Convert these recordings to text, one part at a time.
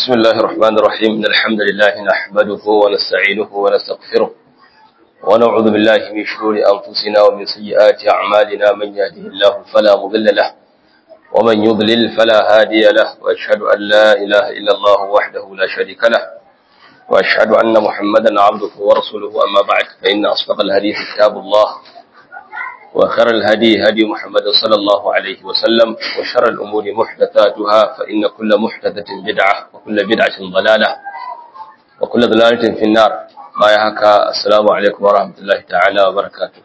بسم الله الرحمن الرحيم إن الحمد لله نحمده ونستعينه ونستغفره ونعوذ بالله من شرور أنفسنا ومن سيئات أعمالنا من يهده الله فلا مضل له ومن يضلل فلا هادي له وأشهد أن لا إله إلا الله وحده لا شريك له وأشهد أن محمدا عبده ورسوله أما بعد فإن أصدق الحديث كتاب الله وخير الهدي هدي محمد صلى الله عليه وسلم وشر الأمور محدثاتها فإن كل محدثة بدعة وكل بدعة ضلالة وكل ضلالة في النار ما يهكى السلام عليكم ورحمة الله تعالى وبركاته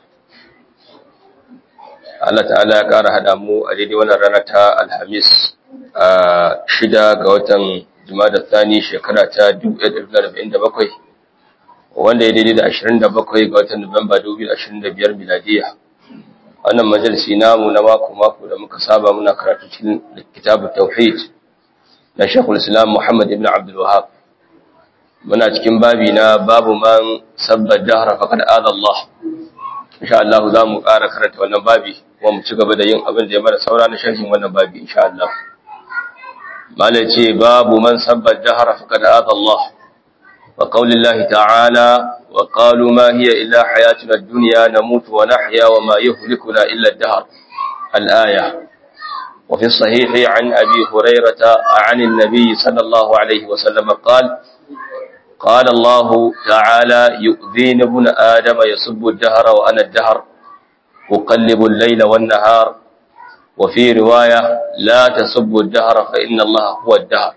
Allah ta'ala ya ƙara haɗa mu a daidai wannan rana ta Alhamis a shida ga watan Jumada Thani shekara ta 1947 wanda ya daidai da 27 ga watan Nuwamba 2025 miladiya. wannan majalisi namu na mako-mako da muka saba muna karatu cikin kitabun tauhid na shekul islam muhammad ibn abdul wahab muna cikin babi na babu man sabbar dahra faqad adha Allah insha Allah za mu ƙara karanta wannan babi kuma mu ci gaba da yin abin da ya mara saura na sharhin wannan babi insha Allah malai ce babu man sabbar dahra faqad adha Allah wa qaulillahi ta'ala وقالوا ما هي إلا حياتنا الدنيا نموت ونحيا وما يهلكنا إلا الدهر الآية وفي الصحيح عن أبي هريرة عن النبي صلى الله عليه وسلم قال قال الله تعالى يؤذين ابن آدم يسب الدهر وأنا الدهر أقلب الليل والنهار وفي رواية لا تسب الدهر فإن الله هو الدهر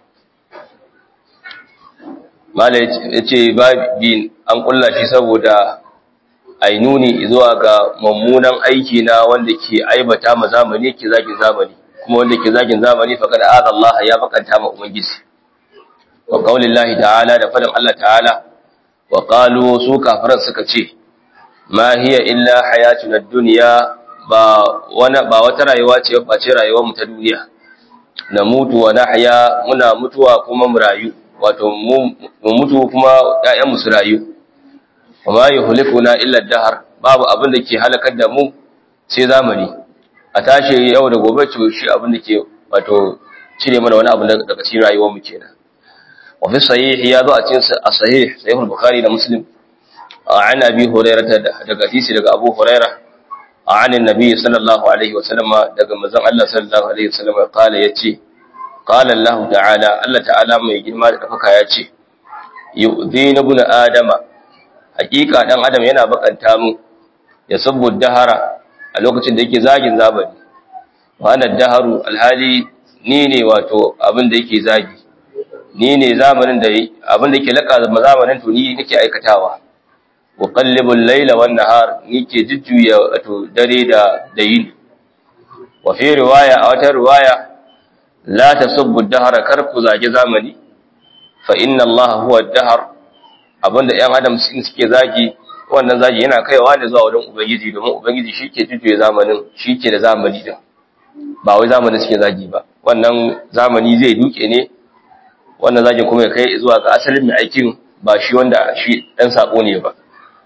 mala ya ce babin an kulla shi saboda ainuni zuwa ga mummunan aiki na wanda ke aibata ma zamani ke zagin zamani kuma wanda ke zagin zamani faqad aza Allah ya bakanta ma ubangiji wa qaulillahi ta'ala da fadin Allah ta'ala wa qalu su kafiran suka ce ma hiya illa hayatuna ad-dunya ba wani ba wata rayuwa ce ba ce rayuwar mu ta duniya na mutu wa nahya muna mutuwa kuma mu rayu wato mu mutu kuma ‘ya'yanmu su rayu, kuma yi hulikuna illar dahar babu abin da ke halakar da mu sai zamani, a tashi yau da gobe ce shi abin da ke wato cire mana wani abu daga cikin rayuwarmu kenan. Wafi sahih ya zo a cikin a sahih sahihul Bukhari da Muslim an Abi Hurairah daga hadisi daga Abu Hurairah عن النبي صلى الله عليه وسلم daga manzon Allah sallallahu alaihi wasallam kala yace qala Allah ta'ala Allah ta'ala mai girma da dafaka yace yu'dhina ibn adama hakika dan adam yana bakanta mu ya sabbu dahara a lokacin da yake zagin zabani wa ana daharu alhali ni ne wato abin da yake zagi ni ne zamanin da abin da yake laka zamanin to ni nake aikatawa wa qallibul layla wan nahar nike jujjuya wato dare da da yini wa fi riwaya a wata riwaya la tasubbu dahara kar ku zage zamani fa inna allaha huwa ad-dahr abinda ɗan adam suke zagi wannan zagi yana kaiwa ne zuwa wurin ubangiji domin ubangiji shike jujjuya zamanin shike da zamani din ba wai zamani suke zagi ba wannan zamani zai duke ne wannan zagin kuma ya kai zuwa ga asalin mai aikin ba shi wanda shi dan sako ne ba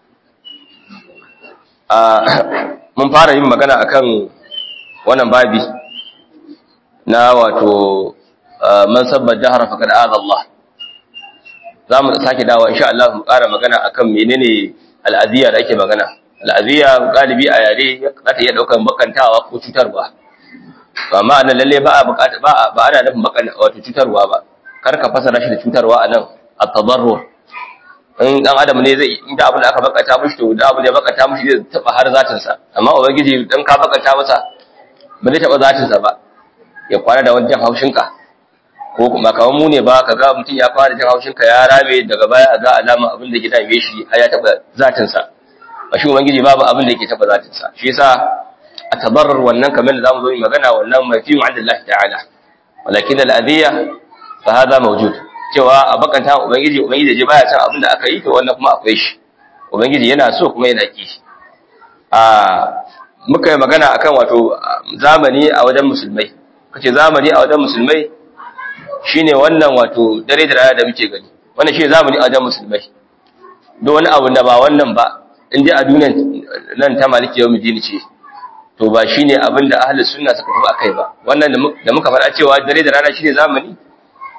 mun fara yin magana akan wannan babi na wato man sabbar dahara faqad aza Allah zamu sake dawo insha Allah mu ƙara magana akan menene al'aziya da ake magana al'aziya galibi a yare za ta iya daukan bakantawa ko cutarwa amma anan lalle ba a bukata ba ba ana nufin bakan wato cutarwa ba kar ka fasara shi da cutarwa anan at-tadarrur in dan adam ne zai in da abin da aka bakata mushi to da abin da ya bakata mushi zai taba har zatin sa amma ubangiji dan ka bakata masa ba zai taba zatin sa ba ya kwana da wani haushin ka ko kuma kawan mu ne ba ka ga mutum ya fara jin haushin ka ya rame daga baya ga alama abin da ke dame shi har ya taba zatin sa ba shi ubangiji babu abin da yake taba zatin sa shi yasa a tabarrar wannan kamar da zamu zo mu magana wannan mafi ma'adillahi ta'ala walakin al-adhiya fa hada mawjud cewa a bakanta ubangiji ubangiji je baya san abin da aka yi to wannan kuma akwai shi ubangiji yana so kuma yana ki a muka yi magana akan wato zamani a wajen musulmai kace zamani a wajen musulmai shine wannan wato dare da rana da muke gani wannan shine zamani a wajen musulmai duk wani abu da ba wannan ba in dai a duniyar nan ta maliki yau mujini ce to ba shine abin da ahlus sunna suka tafi akai ba wannan da muka faɗa cewa dare da rana shine zamani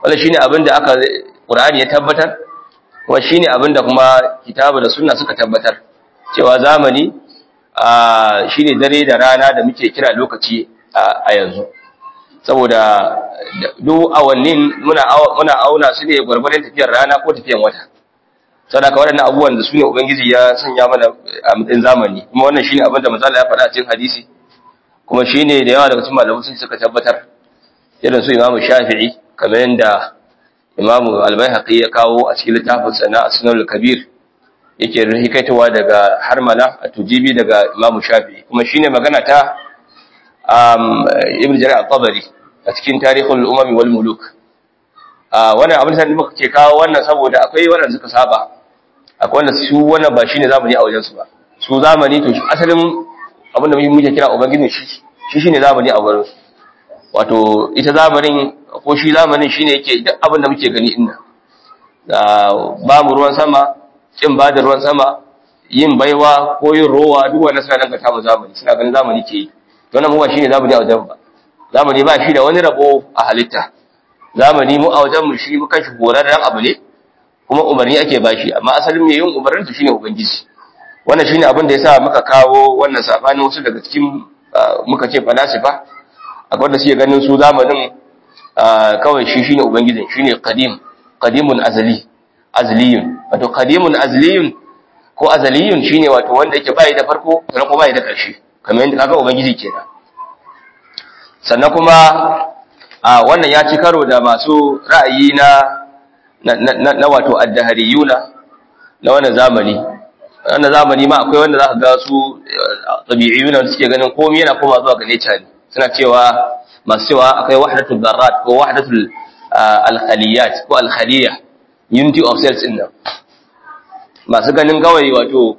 wannan shine abin da aka Qur'ani ya tabbatar kuma shine abin da kuma kitabu da sunna suka tabbatar cewa zamani shine dare da rana da muke kira lokaci a yanzu saboda duk awannin muna muna auna su ne gwargwadon tafiyar rana ko tafiyar wata saboda ka waɗannan abubuwan da su ne ubangiji ya sanya mana a matsayin zamani kuma wannan shine abin da manzo ya faɗa a cikin hadisi kuma shine da yawa daga cikin malamai sun suka tabbatar irin su Imam Shafi'i kamar yadda Imam Al-Baihaqi ya kawo a cikin littafin sa na Asnul Kabir yake rihikaitowa daga Harmala a Tujibi daga Imam Shafi'i kuma shine magana ta um, Ibn Jarir al-Tabari a cikin Tarikhul Umam wal Muluk wannan abin da muka ke kawo wannan saboda akwai wanda suka saba akwai wanda su wannan ba shine zamani a wajen su ba su zamani to asalin abin da muke kira ubangiji shi shi shine zamani a wurin wato ita zamanin ko shi zamanin shine yake duk abin da muke gani inda da ba mu ruwan sama kin ba da ruwan sama yin baiwa ko yin rowa duk wannan suna danganta mu zamani suna ganin zamani ke yi to wannan mu ba shine zamani a wajen ba zamani ba shi da wani rabo a halitta zamani mu a wajen mu shi mukan shi horarren abu ne kuma umarni ake bashi amma asalin mai yin umarnin su shine ubangiji wannan shine abin da yasa muka kawo wannan sabanin wasu daga cikin muka ce falasifa akwai wanda suke ganin su zamanin kawai shi shine ubangijin shine qadim qadimun azali azliyun wato qadimun azliyun ko azaliyun shine wato wanda yake bai da farko sannan kuma bai da ƙarshe kamar yadda kaga ubangiji kenan sannan kuma wannan ya ci karo da masu ra'ayi na na wato addahariyuna na wannan zamani wannan zamani ma akwai wanda za ka ga su tabi'iyuna da suke ganin komai yana koma zuwa ga nature ne suna cewa masu cewa akwai wahdatul darrat ko wahdatul al-khaliyat ko al-khaliya unity of cells din nan masu ganin kawai wato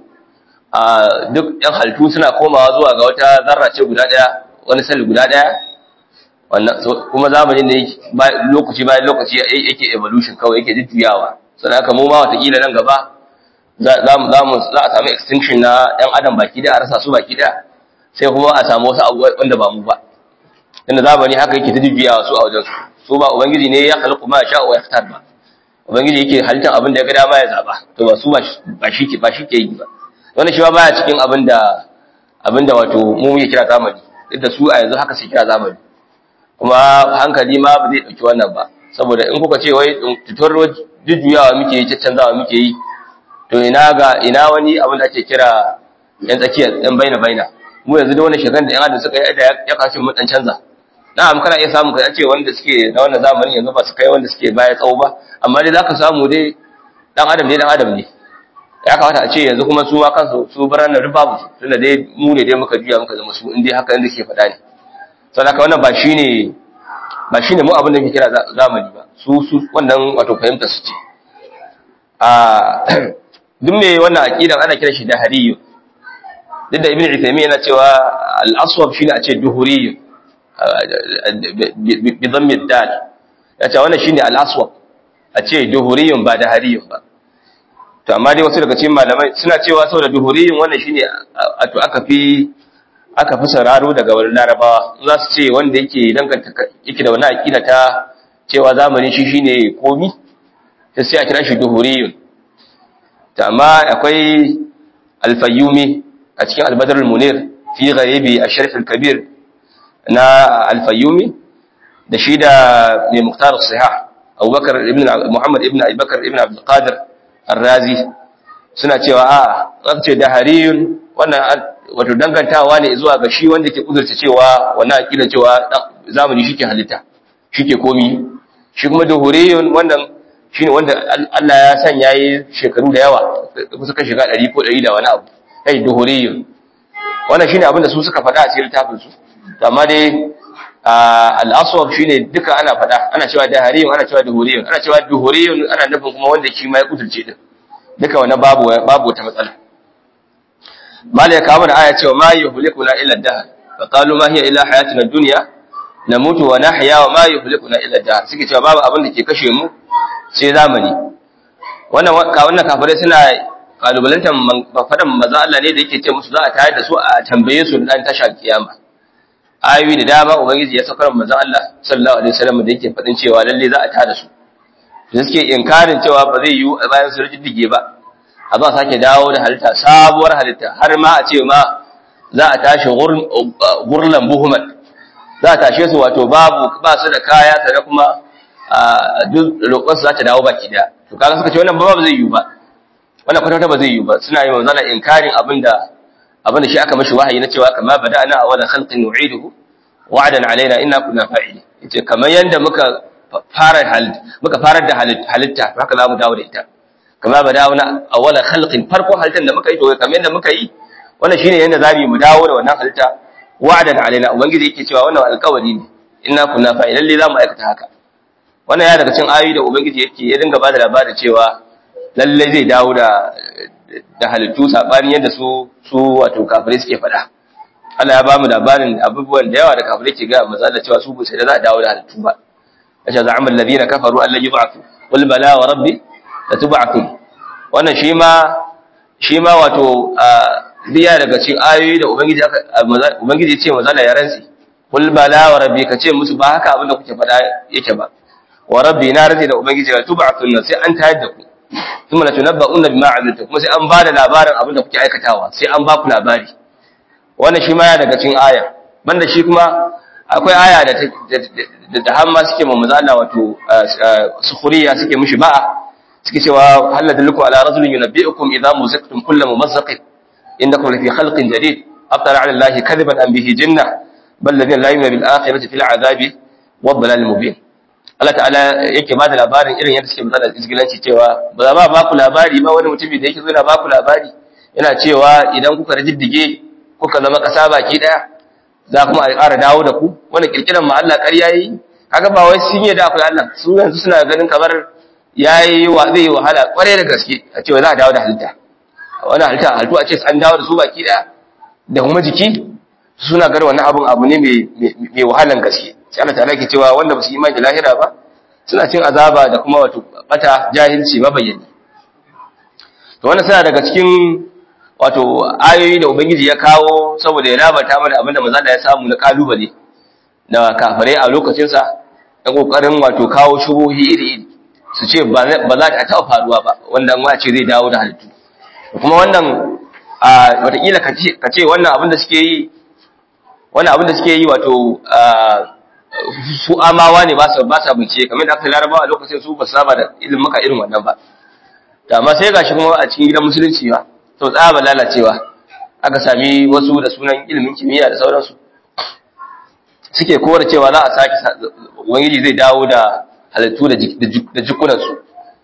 duk yan halittu suna komawa zuwa ga wata zarra ce guda daya wani sel guda daya wannan kuma zamanin da lokaci bayan lokaci yake evolution kawai yake jujjuyawa sannan haka mu ma watakila nan gaba za a samu extinction na ‘yan adam baki da a rasa su baki da sai kuma a samu wasu abubuwa wanda ba mu ba inda zamani haka yake ta jujjuyawa su a wajen su su ba ubangiji ne ya halittu ma sha wa ya ba ubangiji yake halittar abin da ya ga dama ya zaba to ba su ba shi ke ba shi ke yi ba wannan shi ba baya cikin abin da abin da wato mu muke kira zamani duk da su a yanzu haka sai kira zamani kuma hankali ma ba zai dauki wannan ba saboda in kuka ce wai tutar jujjuyawa muke yi caccanzawa muke yi to ina ga ina wani abin da ake kira yan tsakiyar yan baina baina mu yanzu da wani shekan da yan adam suka yi da ya kashe mu dan canza na'am kana iya samu kai ce wanda suke na wannan zamanin yanzu ba su kai wanda suke baya tsawo ba amma dai zaka samu dai dan adam ne dan adam ne ya kamata a ce yanzu kuma su ma kansu su baranar rubabu tunda dai mu ne dai muka juya muka zama su in dai haka inda suke faɗa ne saboda wannan ba shine ba shine mu abin da muke kira zamani ba su su wannan wato fahimta su ce a duk mai wannan aqidan ana kira shi da hariyu duk da ibnu uthaymeen yana cewa al-aswab shine a ce duhuriyu bi dhammi dal ya ce wannan shine al-aswab a ce duhuriyun ba da hariyun ba to amma dai wasu daga cikin malamai suna cewa saboda duhuriyun wannan shine to aka fi aka fi sararo daga wani larabawa za su ce wanda yake danganta yake da wani aqida ta cewa zamani shi shine komi sai a kira shi duhuriyun amma akwai alfayyumi a cikin albadar munir fi gharibi a sharif kabir na alfayyumi da shi da mai muktar sahih abubakar ibn muhammad ibn abubakar ibn abdulkadir arrazi suna cewa a aka ce da hariyun wannan wato dangantawa ne zuwa ga shi wanda ke kudurta cewa wannan aqida cewa zamani shike halitta shike komi shi kuma duhuriyun wannan shine wanda Allah ya sanya yi shekaru da yawa kusa kan shiga 100 ko 100 da wani abu kai duhuriyun wannan shine abin da su suka faɗa a cikin littafin su amma dai al-aswab shine duka ana faɗa ana cewa dahariyun ana cewa duhuriyun ana cewa duhuriyun ana nufin kuma wanda shi ma ya kudurce din duka wannan babu babu wata matsala malai ka mana aya cewa ma yuhlikuna illa dahr fa qalu ma hiya illa hayatuna dunya namutu wa nahya wa ma yuhlikuna illa dahr suke cewa babu abin da ke kashe mu sai zamani wannan ka wannan kafirai suna kalubalantar fadan maza Allah ne da yake ce musu za a tayar da su a tambaye su dan tashar kiyama ayoyi da dama ubangiji ya saukar manzon Allah sallallahu alaihi wasallam da yake fadin cewa lalle za a tada su da suke inkarin cewa ba zai yi bayan su rijiddige ba a za sake dawo da halitta sabuwar halitta har ma a ce ma za a tashi gurlan buhuman za a tashe su wato babu ba su da kaya tare kuma duk roƙonsu za ta dawo baki daya to kaga suka ce wannan ba zai yi ba wannan kwatanta ba zai yi ba suna yi manzana inkarin abinda abinda shi aka mashi wahayi na cewa kama bada'na awwala khalqin nu'iduhu wa'dan alaina inna kunna fa'ilin yace kamar yanda muka fara halitta muka farar da halitta haka za mu dawo da ita kama bada'na awwala khalqin farko halittar da muka yi to kamar yanda muka yi wannan shine yanda zamu mu dawo da wannan halitta wa'dan alaina ubangiji yake cewa wannan alƙawari ne inna kunna fa'ilin lalle za mu aikata haka wannan ya daga cikin ayoyi da ubangiji yake ya dinga bada labarin cewa lalle zai dawo da da halittu sabani yadda su su wato kafirai suke faɗa Allah ya ba mu labarin abubuwan da yawa da kafirai ke ga manzo Allah cewa su ba sai da za a dawo da halittu ba asha za'ama alladhina kafaru an la yub'athu qul bala wa rabbi la tub'athun wannan shi ma shi ma wato biya daga cikin ayoyi da ubangiji ubangiji ya ce manzo Allah ya rantsi qul bala wa rabbi ka ce musu ba haka abin da kuke faɗa yake ba wa rabbi na rantsi da ubangiji la tub'athun sai an tayar da ku kuma la tunabba'una bima 'amiltum kuma sai an bada labarin abin da kuke aikatawa sai an ba ku labari wannan shi ma ya daga cikin aya banda shi kuma akwai aya da da da hamma suke mu mazala wato sukhuriya suke mushi ba'a suke cewa hal ladullukum ala rajulin yunabbi'ukum idza muzaqtum kullu mumazzaqin innakum lafi khalqin jadid aftara 'ala allahi kadiban am bihi jinna bal ladina la yu'minu bil akhirati fil 'adabi wad dalal mubin Allah ta'ala yake ba da labarin irin yadda suke magana izgilanci cewa ba za ba ba ku labari ba wani mutumi da yake zo yana ba ku labari yana cewa idan kuka rijiddige kuka zama kasa baki daya za kuma a ƙara dawo da ku wani kirkiran ma Allah ƙarya yi haka ba wai sun yi da akwai Allah su yanzu suna ganin kamar yayi wa zai yi wahala kware da gaske a cewa za a dawo da halitta wani halitta halittu a ce an dawo da su baki daya da kuma jiki suna ganin wannan abun abu ne mai wahalan gaske sai Allah ta'ala ke cewa wanda ba su imani lahira ba suna cin azaba da kuma wato bata jahilci mabayyani to wannan suna daga cikin wato ayoyi da ubangiji ya kawo saboda ya labata mana abinda manzo Allah ya samu na kalubale da kafirai a lokacin sa da kokarin wato kawo shubuhi iri iri su ce ba za ta taɓa faruwa ba wanda ma ce zai dawo da halittu kuma wannan a watakila ka ce wannan abin da suke yi wannan abin da suke yi wato su amawa ne ba sa ba sa bincike kamar da aka larabawa a lokacin su ba saba da ilimin maka irin wannan ba da amma sai gashi kuma a cikin gidan musulunci ba to tsaba lalacewa aka sami wasu da sunan ilimin kimiyya da sauransu suke kowar cewa za a sake ubangiji zai dawo da halittu da jikunansu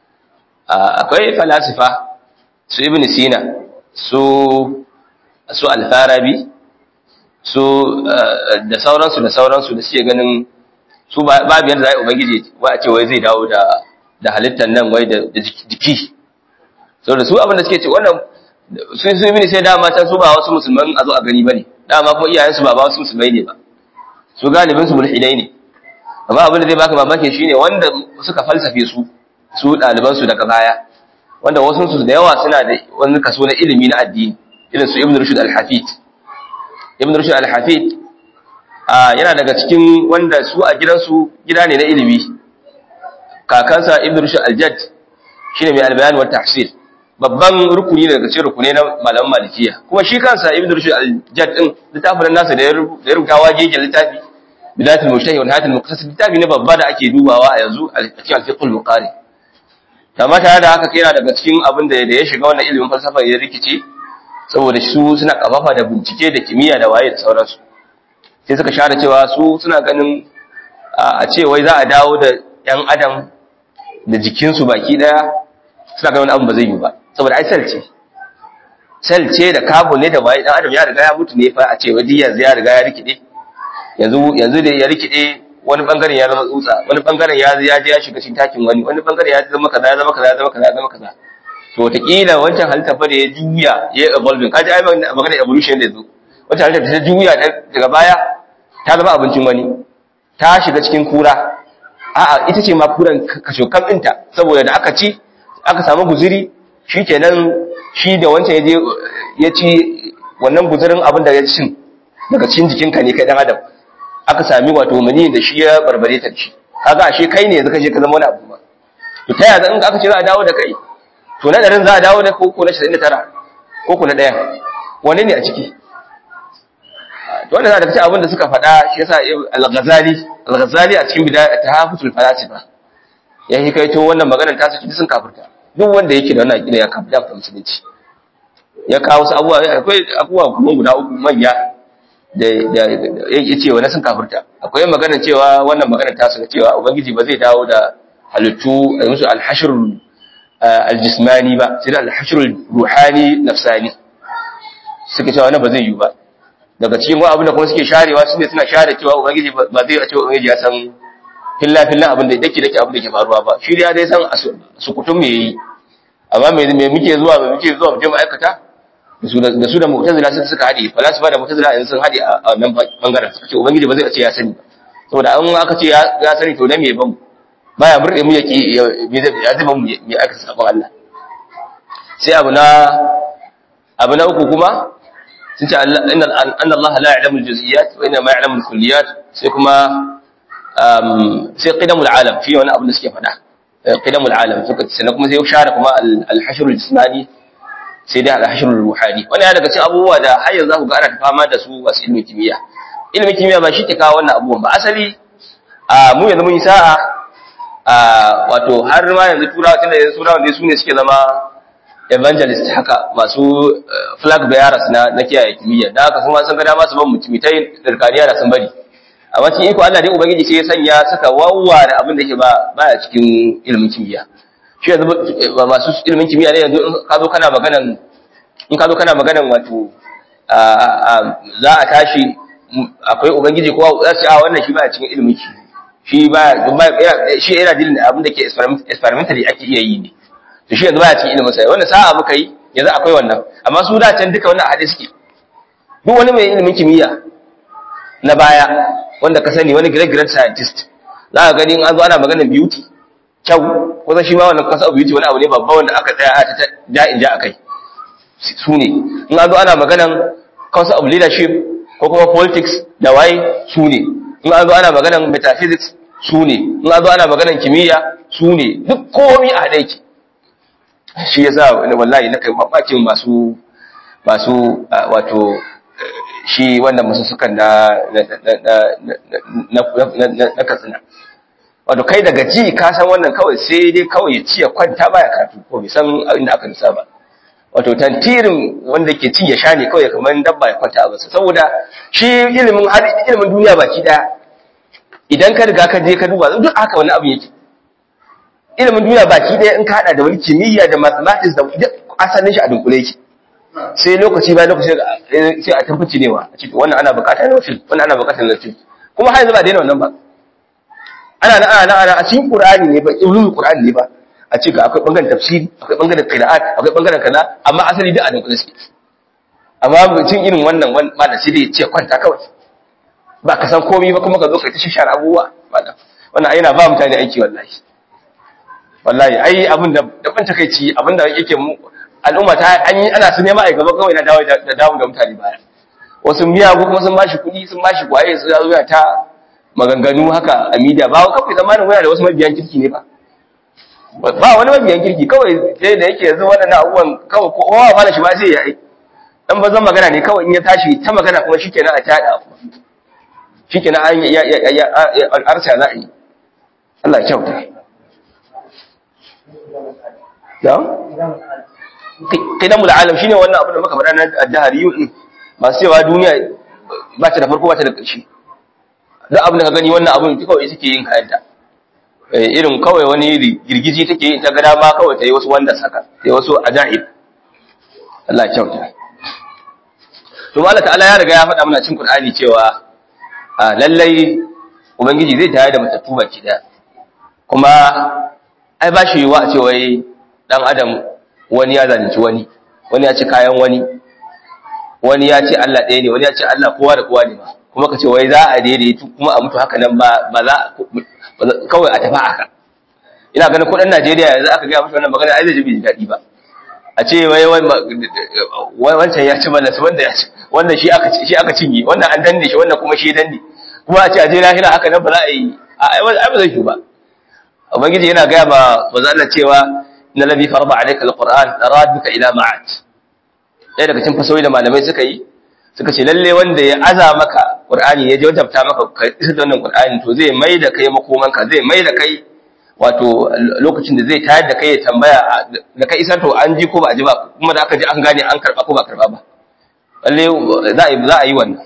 akwai falasifa su ibn sina su su alfarabi su da sauransu da sauransu da suke ganin su babu yadda za a ubangiji wa a ce wai zai dawo da da halittar nan wai da jiki so da su abin da suke ce wannan sun su ibn sai dama ta su ba wasu musulman a zo a gani bane dama kuma iyayensu ba ba wasu musulmai ne ba su galibin su mulhidai ne amma abin da zai baka mamaki shine wanda suka falsafe su su ɗaliban su daga baya wanda wasu su da yawa suna da wani kaso na ilimi na addini irin su ibn rushd al-hafid ibn rushd al-hafid yana daga cikin wanda su a gidansu gida ne na ilimi kakansa ibn rushd al-jadd shine mai al-bayan wa tahsil babban rukuni daga cikin rukune na malaman malikiya kuma shi kansa ibn rushd al-jadd din littafin nasa da ya rubuta wagege littafi bidatul mujtahid wa nihayatul muqtasid littafi ne babba da ake dubawa a yanzu a cikin al-fiqh al-muqari amma tare da haka yana daga cikin abin da ya shiga wannan ilimin falsafa ya rikice saboda su suna kafafa da bincike da kimiyya da waye da sauransu sai suka share cewa su suna ganin a ce wai za a dawo da yan adam da jikinsu baki daya suna ganin abin ba zai yi ba saboda ai sel ce sel ce da carbon ne da waye dan adam ya riga ya mutu ne fa a ce wai yanzu ya riga ya rikide yanzu yanzu da ya rikide wani bangaren ya zama tsutsa wani bangaren ya ya je ya shiga cikin takin wani wani bangaren ya zama kaza ya zama kaza ya zama kaza ya zama kaza to wataƙila wancan halitta fa da ya juya ya evolving kaji ai magana evolution da yazo wancan halitta da ta juya daga baya ta zama abincin wani ta shiga cikin kura a'a ita ce ma kuran kashokan ɗinta saboda da aka ci aka samu guziri shikenan shi da wancan ya je ya ci wannan guzirin abin da ya cin daga cikin jikinka ne kai dan adam aka sami wato mani da shi ya barbare ta shi kaga ashe kai ne yanzu ka je ka zama wani abu ba to ta yaya in aka ce za a dawo da kai to na ɗarin za a dawo da ko ko na 99 ko ko na ɗaya wani ne a ciki to wanda za daga cikin abin da suka faɗa shi yasa al-ghazali al-ghazali a cikin bidaya ta hafutul falasifa ya yi kai to wannan maganar ta saki sun kafirta duk wanda yake da wannan aqida ya kafirta da musulunci ya kawo su abubuwa akwai abubuwa kuma guda uku manya da da ya ce wani sun kafirta akwai magana cewa wannan magana ta suka cewa ubangiji ba zai dawo da halittu a musu al-hashr al-jismani ba sai da al-hashr ruhani nafsani suka cewa wannan ba zai yi ba daga cikin wa abin da kuma suke sharewa shine suna share cewa ubangiji ba zai a cewa ubangiji ya san filla filla abin da dake dake abin da ke faruwa ba shi ya dai san sukutun me yi amma me me muke zuwa me muke zuwa mu je mu aikata da su da su da mu'tazila suka suka hadi falasifa da mu'tazila yanzu sun hadi a wannan bangaren suka ce ubangiji ba zai ce ya sani saboda an aka ce ya sani to na me ban baya murde mu yaki me zai ya zama mu me aka sabon Allah sai abu na abu na uku kuma sun ce anna Allah la ya'lamu al-juz'iyat wa inna ma ya'lamu al-kulliyat sai kuma sai qidamul alam fi wani abu da suke faɗa qidamul alam suka ce sannan kuma sai share kuma al-hashr al-jismani sai dai al-hashr al-ruhani wannan ya daga cikin abubuwa da har yanzu ku ga ana fama da su wasu ilmin kimiyya ilmin kimiyya ba shi ke kawo wannan abubuwan ba asali mu yanzu mun yi sa'a wato har ma yanzu turawa tunda yanzu turawa ne su ne suke zama evangelist haka masu flag bearers na na kiyaye kimiyya da haka kuma sun ga dama su ban mutumitai darkaniya da sun bari amma cikin iko Allah dai ubangiji sai ya sanya suka wawware abin da yake ba baya cikin ilimin kimiyya shi yanzu masu ilimin kimiyya ne yanzu in ka zo kana maganan in ka zo kana maganan wato za a tashi akwai ubangiji ko za su a wannan shi baya cikin ilimin shi baya shi yana dilin abin da ke experimentally ake iya yi ne to shi yanzu baya cikin ilimin sa wannan sa'a muka yi yanzu akwai wannan amma su da can duka wannan hadisi suke duk wani mai ilimin kimiyya na baya wanda ka sani wani great great scientist za ka gani in an zo ana maganar beauty kyau ko shi ma wannan kasa beauty wani abu ne babba wanda aka tsaya a ta ja in ja akai su ne in an zo ana maganar concept of leadership ko kuma politics da waye su ne in an zo ana maganar metaphysics su ne in an zo ana maganar kimiyya su ne duk komai a haɗe ki shi yasa wallahi na kai mamakin masu masu wato shi wannan masussukan na na katsina wato kai daga ji ka san wannan kawai sai dai kawai ya ci ya kwanta baya karatu ko bai san inda aka nisa ba wato tantirin wanda ke ci ya sha ne kawai kamar dabba ya kwanta a saboda shi ilimin har ilimin duniya baki daya idan ka riga ka je ka duba duk haka wani abu yake ilimin duniya baki daya in ka hada da wani kimiyya da mathematics da asalin shi a dunkule yake sai lokaci bayan lokaci sai a tabbaci newa a cikin wannan ana bukatar na fil wannan ana bukatar na fil kuma har yanzu ba daina wannan ba ana na ana ana a cikin qur'ani ne ba ilmin qur'ani ne ba a ce ga akwai bangaren tafsiri akwai bangaren qira'at akwai bangaren kaza amma asali duk a dunkule suke amma mutum irin wannan malam sai dai ce kwanta kawai ba ka san komai ba kuma ka zo kai ta shishar abubuwa wannan ai yana ba mutane aiki wallahi wallahi ai abin da da ban takeici abin da yake mu al'umma ta an yi ana su nema a gaba kawai na dawo da dawo da mutane baya wasu miyagu kuma sun bashi kuɗi sun bashi kwaye su zo ta maganganu haka a media ba kawai zamanin waya da wasu mabiyan kirki ne ba ba wani mabiyan kirki kawai sai da yake yanzu waɗannan abubuwan kawai kowa ma da shi ba sai ya yi dan bazan magana ne kawai in ya tashi ta magana kuma shikenan a tada shikenan an ya ya ya arsa za a yi Allah ya kyauta da qidamul alam shine wannan abu da muka faɗa na ad-dahariyun din masu cewa duniya ba ta da farko ba ta da ƙarshe duk abin da ka gani wannan abun kawai suke yin kayanta irin kawai wani girgiji take yin ta ga dama kawai ta yi wasu wanda saka ta yi wasu ajaib Allah ya kyauta to Allah ta'ala ya riga ya faɗa mana cikin Qur'ani cewa lallai ubangiji zai tayar da matattu baki daya kuma ai ba shi yiwa a ce wai dan adam wani ya zalunci wani wani ya ci kayan wani wani ya ce Allah ɗaya ne wani ya ce Allah kowa da kowa ne ba kuma ka ce wai za a daidaitu kuma a mutu haka nan ba ba za kawai a tafi haka ina ganin kudin Najeriya yanzu aka ga musu wannan magana ai zai ji bai daɗi ba a ce wai wancan ya ci mana wanda ya ci wannan shi aka shi aka cinye wannan an danne shi wannan kuma shi danne kuma a ce a je lahira haka nan ba za a yi ai ba zai yi ba ubangiji yana gaya ma manzo Allah cewa inna ladhi farada alayka alquran radduka ila ma'at ɗaya daga cikin fasawi da malamai suka yi suka ce lalle wanda ya aza maka qur'ani ya wajabta maka ka isa da wannan qur'ani to zai mai da kai makomanka zai mai da kai wato lokacin da zai tayar da kai ya tambaya da kai isar to an ji ko ba a ji ba kuma da aka ji an gane an karba ko ba karba ba lalle za a yi za a yi wannan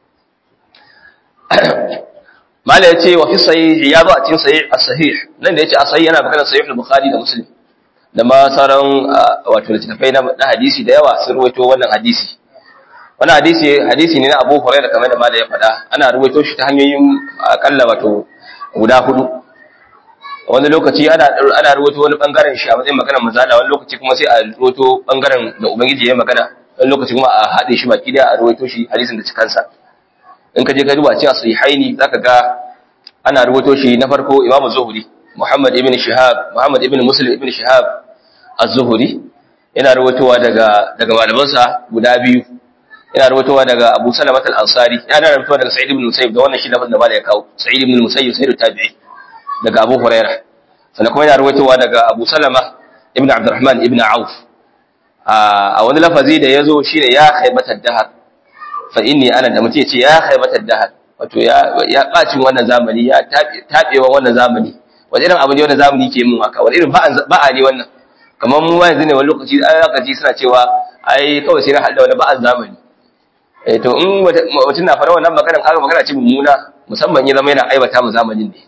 mala ya ce wa fi sahih ya zo a cikin sahih as-sahih nan da yace as-sahih yana magana sahih al-bukhari da muslim da ma sauran wato littattafai na hadisi da yawa sun ruwaito wannan hadisi wannan hadisi hadisi ne na Abu Hurairah kamar da mala ya faɗa ana ruwaito shi ta hanyoyin akalla wato guda hudu wani lokaci ana ana ruwaito wani bangaren shi a matsayin magana manzala wani lokaci kuma sai a ruwaito bangaren da ubangiji ya magana wani lokaci kuma a haɗe shi baki da a ruwaito shi hadisin da cikansa in ka je ka duba cikin sahihaini zaka ga ana ruwaito shi na farko Imam Zuhri Muhammad ibn Shihab Muhammad ibn Muslim ibn Shihab Az-Zuhri yana ruwaitowa daga daga malamansa guda biyu yana ruwaitowa daga Abu Salama al-Ansari yana ruwaitowa daga Sa'id ibn Musayyib da wannan shi lafazin da malai ya kawo Sa'id ibn Musayyib sai tabi'i daga Abu Hurairah sannan kuma yana ruwaitowa daga Abu Salama ibn Abdurrahman ibn Auf a wani lafazi da yazo shine ya khaybatar dahar fa inni ana da mutum yace ya khaybatar dahar wato ya ya bacin wannan zamani ya tabewa wannan zamani wani irin abu ne wannan zamani ke mun haka wani irin ba'a ne wannan kamar mu ma yanzu ne wani lokaci an lokaci suna cewa ai kawai sai na halda wani ba'an zamani eh to in mutum na fara wannan maganar kaga magana ce mummuna musamman ya zama yana aibata mu zamanin ne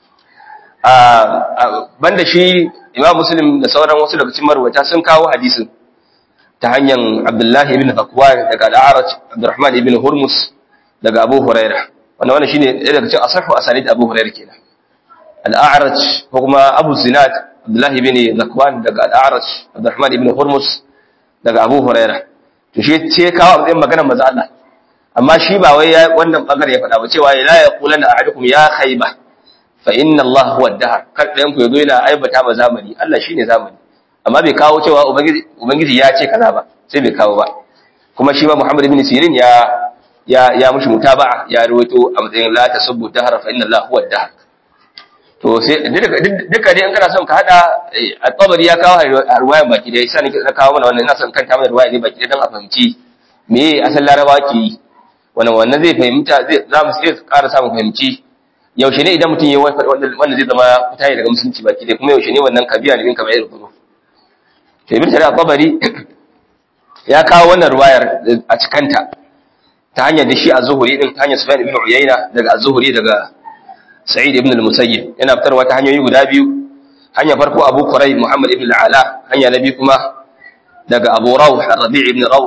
a banda shi Imam Muslim da sauran wasu daga cikin marwata sun kawo hadisin ta hanyar Abdullah ibn Zakwan daga Al-A'raj Abdurrahman ibn Hurmus daga Abu Hurairah wannan wannan shine ɗaya daga cikin asahu asalid Abu Hurairah kenan Al-A'raj ko kuma Abu Zinad Abdullah ibn Zakwan daga Al-A'raj Abdurrahman ibn Hurmus daga Abu Hurairah to shi ce kawo abin maganar manzo Allah amma shi ba wai wannan bangare ya faɗa ba cewa la yaqulanna ahadukum ya khayba fa inna Allah huwa ad-dahr kar ɗayan ku yazo yana aibata ma zamani Allah shine zamani amma bai kawo cewa ubangiji ubangiji ya ce kaza ba sai bai kawo ba kuma shi ma Muhammad ibn Sirin ya ya ya mushi mutaba'a ya rawaito a matsayin la tasubbu dahr fa inna Allah huwa ad-dahr to sai duka dai in kana son ka hada at-tabari ya kawo ruwayan baki dai sai na kawo mana wannan ina son kanta mana ruwaya ne baki dai dan a fahimci me asal larabawa ke yi wannan wannan zai fahimta zai za mu sai ƙara samun fahimci yaushe ne idan mutum ya wai wanda zai zama fita daga musulunci baki dai kuma yaushe ne wannan kabiya ne min kamar irin kuma to ibn shari'a tabari ya kawo wannan ruwayar a cikanta ta hanyar da shi a zuhuri din ta hanyar sufyan ibn uyayna daga az-zuhri daga sa'id ibn al-musayyib yana fitarwa ta hanyoyi guda biyu hanya farko abu kurai muhammad ibn al-ala hanya na biyu kuma daga abu rawh rabi' ibn rawh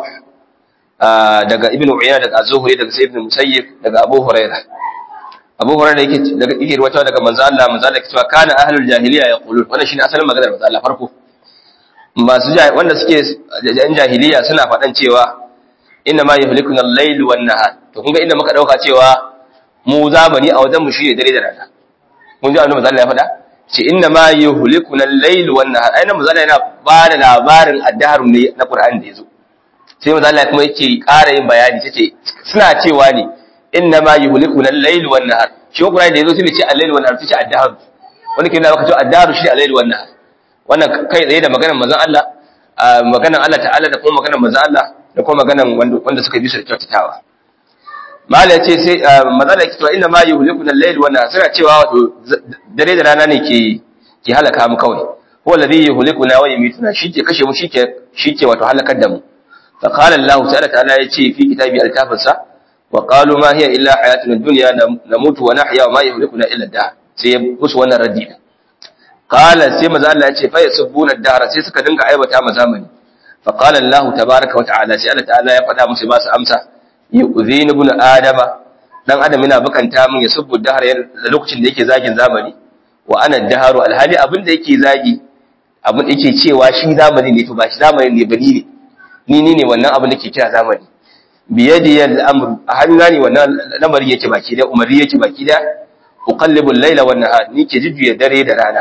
daga ibn uyayna daga az-zuhri daga sa'id ibn al-musayyib daga abu hurairah abu hurairah yake daga yake ruwata daga manzo Allah manzo Allah yake cewa kana ahlul jahiliya yaqulun wannan shine asalin maganar manzo Allah farko masu wanda suke yan jahiliya suna faɗan cewa inna ma yuhlikuna al-layl wan nahar to kun ga inda muka dauka cewa mu zamani a wajen mu shine dare da rana kun ji annabi sallallahu ya faɗa ce inna ma yuhlikuna al-layl wan nahar ai nan manzo yana ba da labarin addahar ne na Qur'ani da yazo sai manzo Allah kuma yake ƙara yin bayani tace suna cewa ne inna ma yuhlikuna al-layl wan nahar shi Qur'ani da yazo sai ce al-layl wan nahar sai ce addahar wani ke nuna maka cewa addahar shi al-layl wan nahar wannan kai tsaye da maganar manzon Allah maganar Allah ta'ala da kuma maganar manzon Allah da kuma maganar wanda suka bi su da kyautatawa mala yace sai manzon Allah cewa inna ma yuhlikuna al-layl wa suna cewa wato dare da rana ne ke ke halaka mu kawai huwa alladhi yuhlikuna wa yumituna shike kashe mu shike shike wato halakar da mu fa qala Allah ta'ala ta'ala yace fi kitabi al-kafirsa wa qalu ma hiya illa hayatuna ad-dunya namutu wa nahya wa ma yuhlikuna illa ad-dahr sai musu wannan raddi qala sai maza Allah ya ce fa yasubbuna ad-dahr sai suka dinga aibata ma zamani fa qala Allah tabaaraka wa ta'ala sai Allah ta'ala ya faɗa musu ba su amsa yu'zini ibn adama dan adam yana bukanta min ya subbu ad-dahr da lokacin da yake zagin zamani wa ana ad-dahru alhali abin da yake zagi abin da yake cewa shi zamani ne to ba shi zamani ne bani ne ni ni ne wannan abin da ke kira zamani biyadi al-amru a hannuna ne wannan lamarin yake baki da umari yake baki da uqallibu al-layla wan nahar ni ke jujjuya dare da rana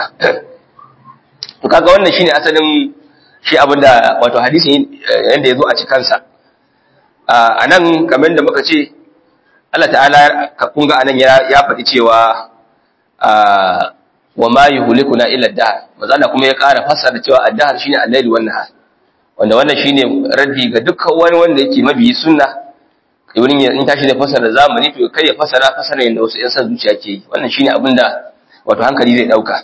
to kaga wannan shine asalin shi abinda wato hadisi yanda yazo a cikin sa anan kamar da muka ce Allah ta'ala kun ga anan ya ya faɗi cewa wa ma yuhlikuna illa ad-dahr manzo kuma ya ƙara fassara cewa ad-dahr shine al-layl wan nahar wanda wannan shine raddi ga dukkan wani wanda yake mabiyi sunna ibn in tashi da fassara zamani to kai ya fassara fassara yanda wasu yan san zuciya ke yi wannan shine abinda wato hankali zai dauka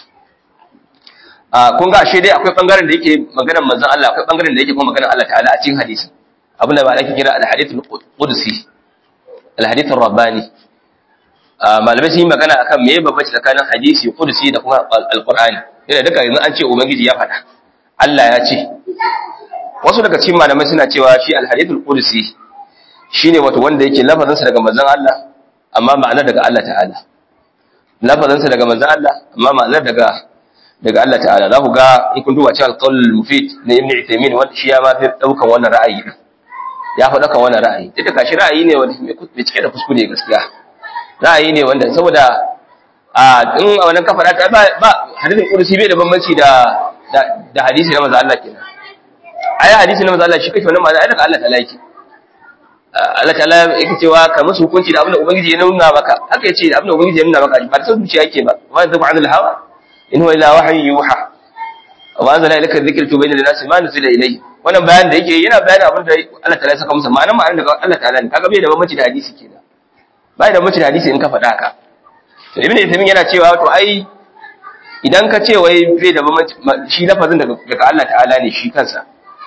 a kun ga ashe dai akwai bangaren da yake maganar manzon Allah akwai bangaren da yake kuma maganar Allah ta'ala a cikin hadisi abinda ba ake kira al-hadith al-qudsi al-hadith ar-rabbani malamai sun yi magana akan me babbaci tsakanin hadisi qudsi da kuma al-qur'ani yana duka yanzu an ce ubangiji ya faɗa Allah ya ce wasu daga cikin malamai suna cewa shi al-hadith al-qudsi shine wato wanda yake lafazinsa daga manzon Allah amma ma'anar daga Allah ta'ala lafazinsa daga manzon Allah amma ma'anar daga daga Allah ta'ala za ku ga in kun duba cewa al-qawl mufid na ibn Uthaymeen wanda shi ya ma fi daukan wannan ra'ayi ya fi daukan wannan ra'ayi duk da kashi ra'ayi ne wanda mai cike da kuskure gaskiya ra'ayi ne wanda saboda a in a wannan kafa ta ba ba hadisin qudsi bai da bambanci da da hadisi na manzon Allah kenan ai hadisi na manzon Allah shi kake wannan ma'ana ai daga Allah ta'ala yake Allah ta'ala yake cewa ka musu hukunci da abin da ubangiji ya nuna maka haka yace da abin da ubangiji ya nuna maka ba ta zuciya yake ba wa zabu anil hawa in huwa illa wahyu yuha wa anzala ilayka dhikra tubayyana lin-nasi ma nuzila ilayhi wannan bayan da yake yana bayan abin da Allah ta'ala ya saka musu ma'anar ma'anar daga Allah ta'ala ne kaga bai da bambanci da hadisi kenan bai da bambanci da hadisi in ka faɗa haka to ibnu Uthaymeen yana cewa to ai idan ka ce wai bai da bambanci shi lafazin daga daga Allah ta'ala ne shi kansa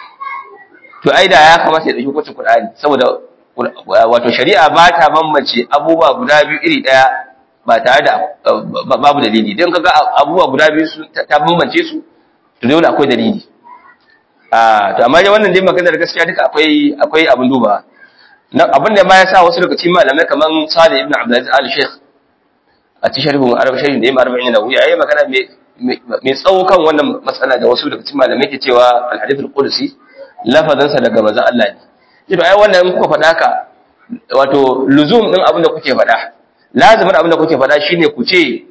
to ai da ya kamata ya dauki hukuncin Qur'ani saboda wato shari'a ba ta bambance abubuwa guda biyu iri daya ba tare da babu dalili don kaga abubuwa guda biyu ta bambance su to dole akwai dalili ah to amma dai wannan dai maganar gaskiya duka akwai akwai abin duba na abin da ma ya sa wasu daga cikin malamai kaman Salih ibn Abdulaziz al-Sheikh a cikin sharhin Arab sharhin da Imam Arba'in Nawawi yayi magana mai tsawo kan wannan matsala da wasu daga cikin malamai ke cewa al-hadith al-qudsi lafazansa daga manzon Allah ne to ai wannan kuka faɗa ka wato luzum din abin da kuke faɗa lazimin abin da kuke faɗa shine ku ce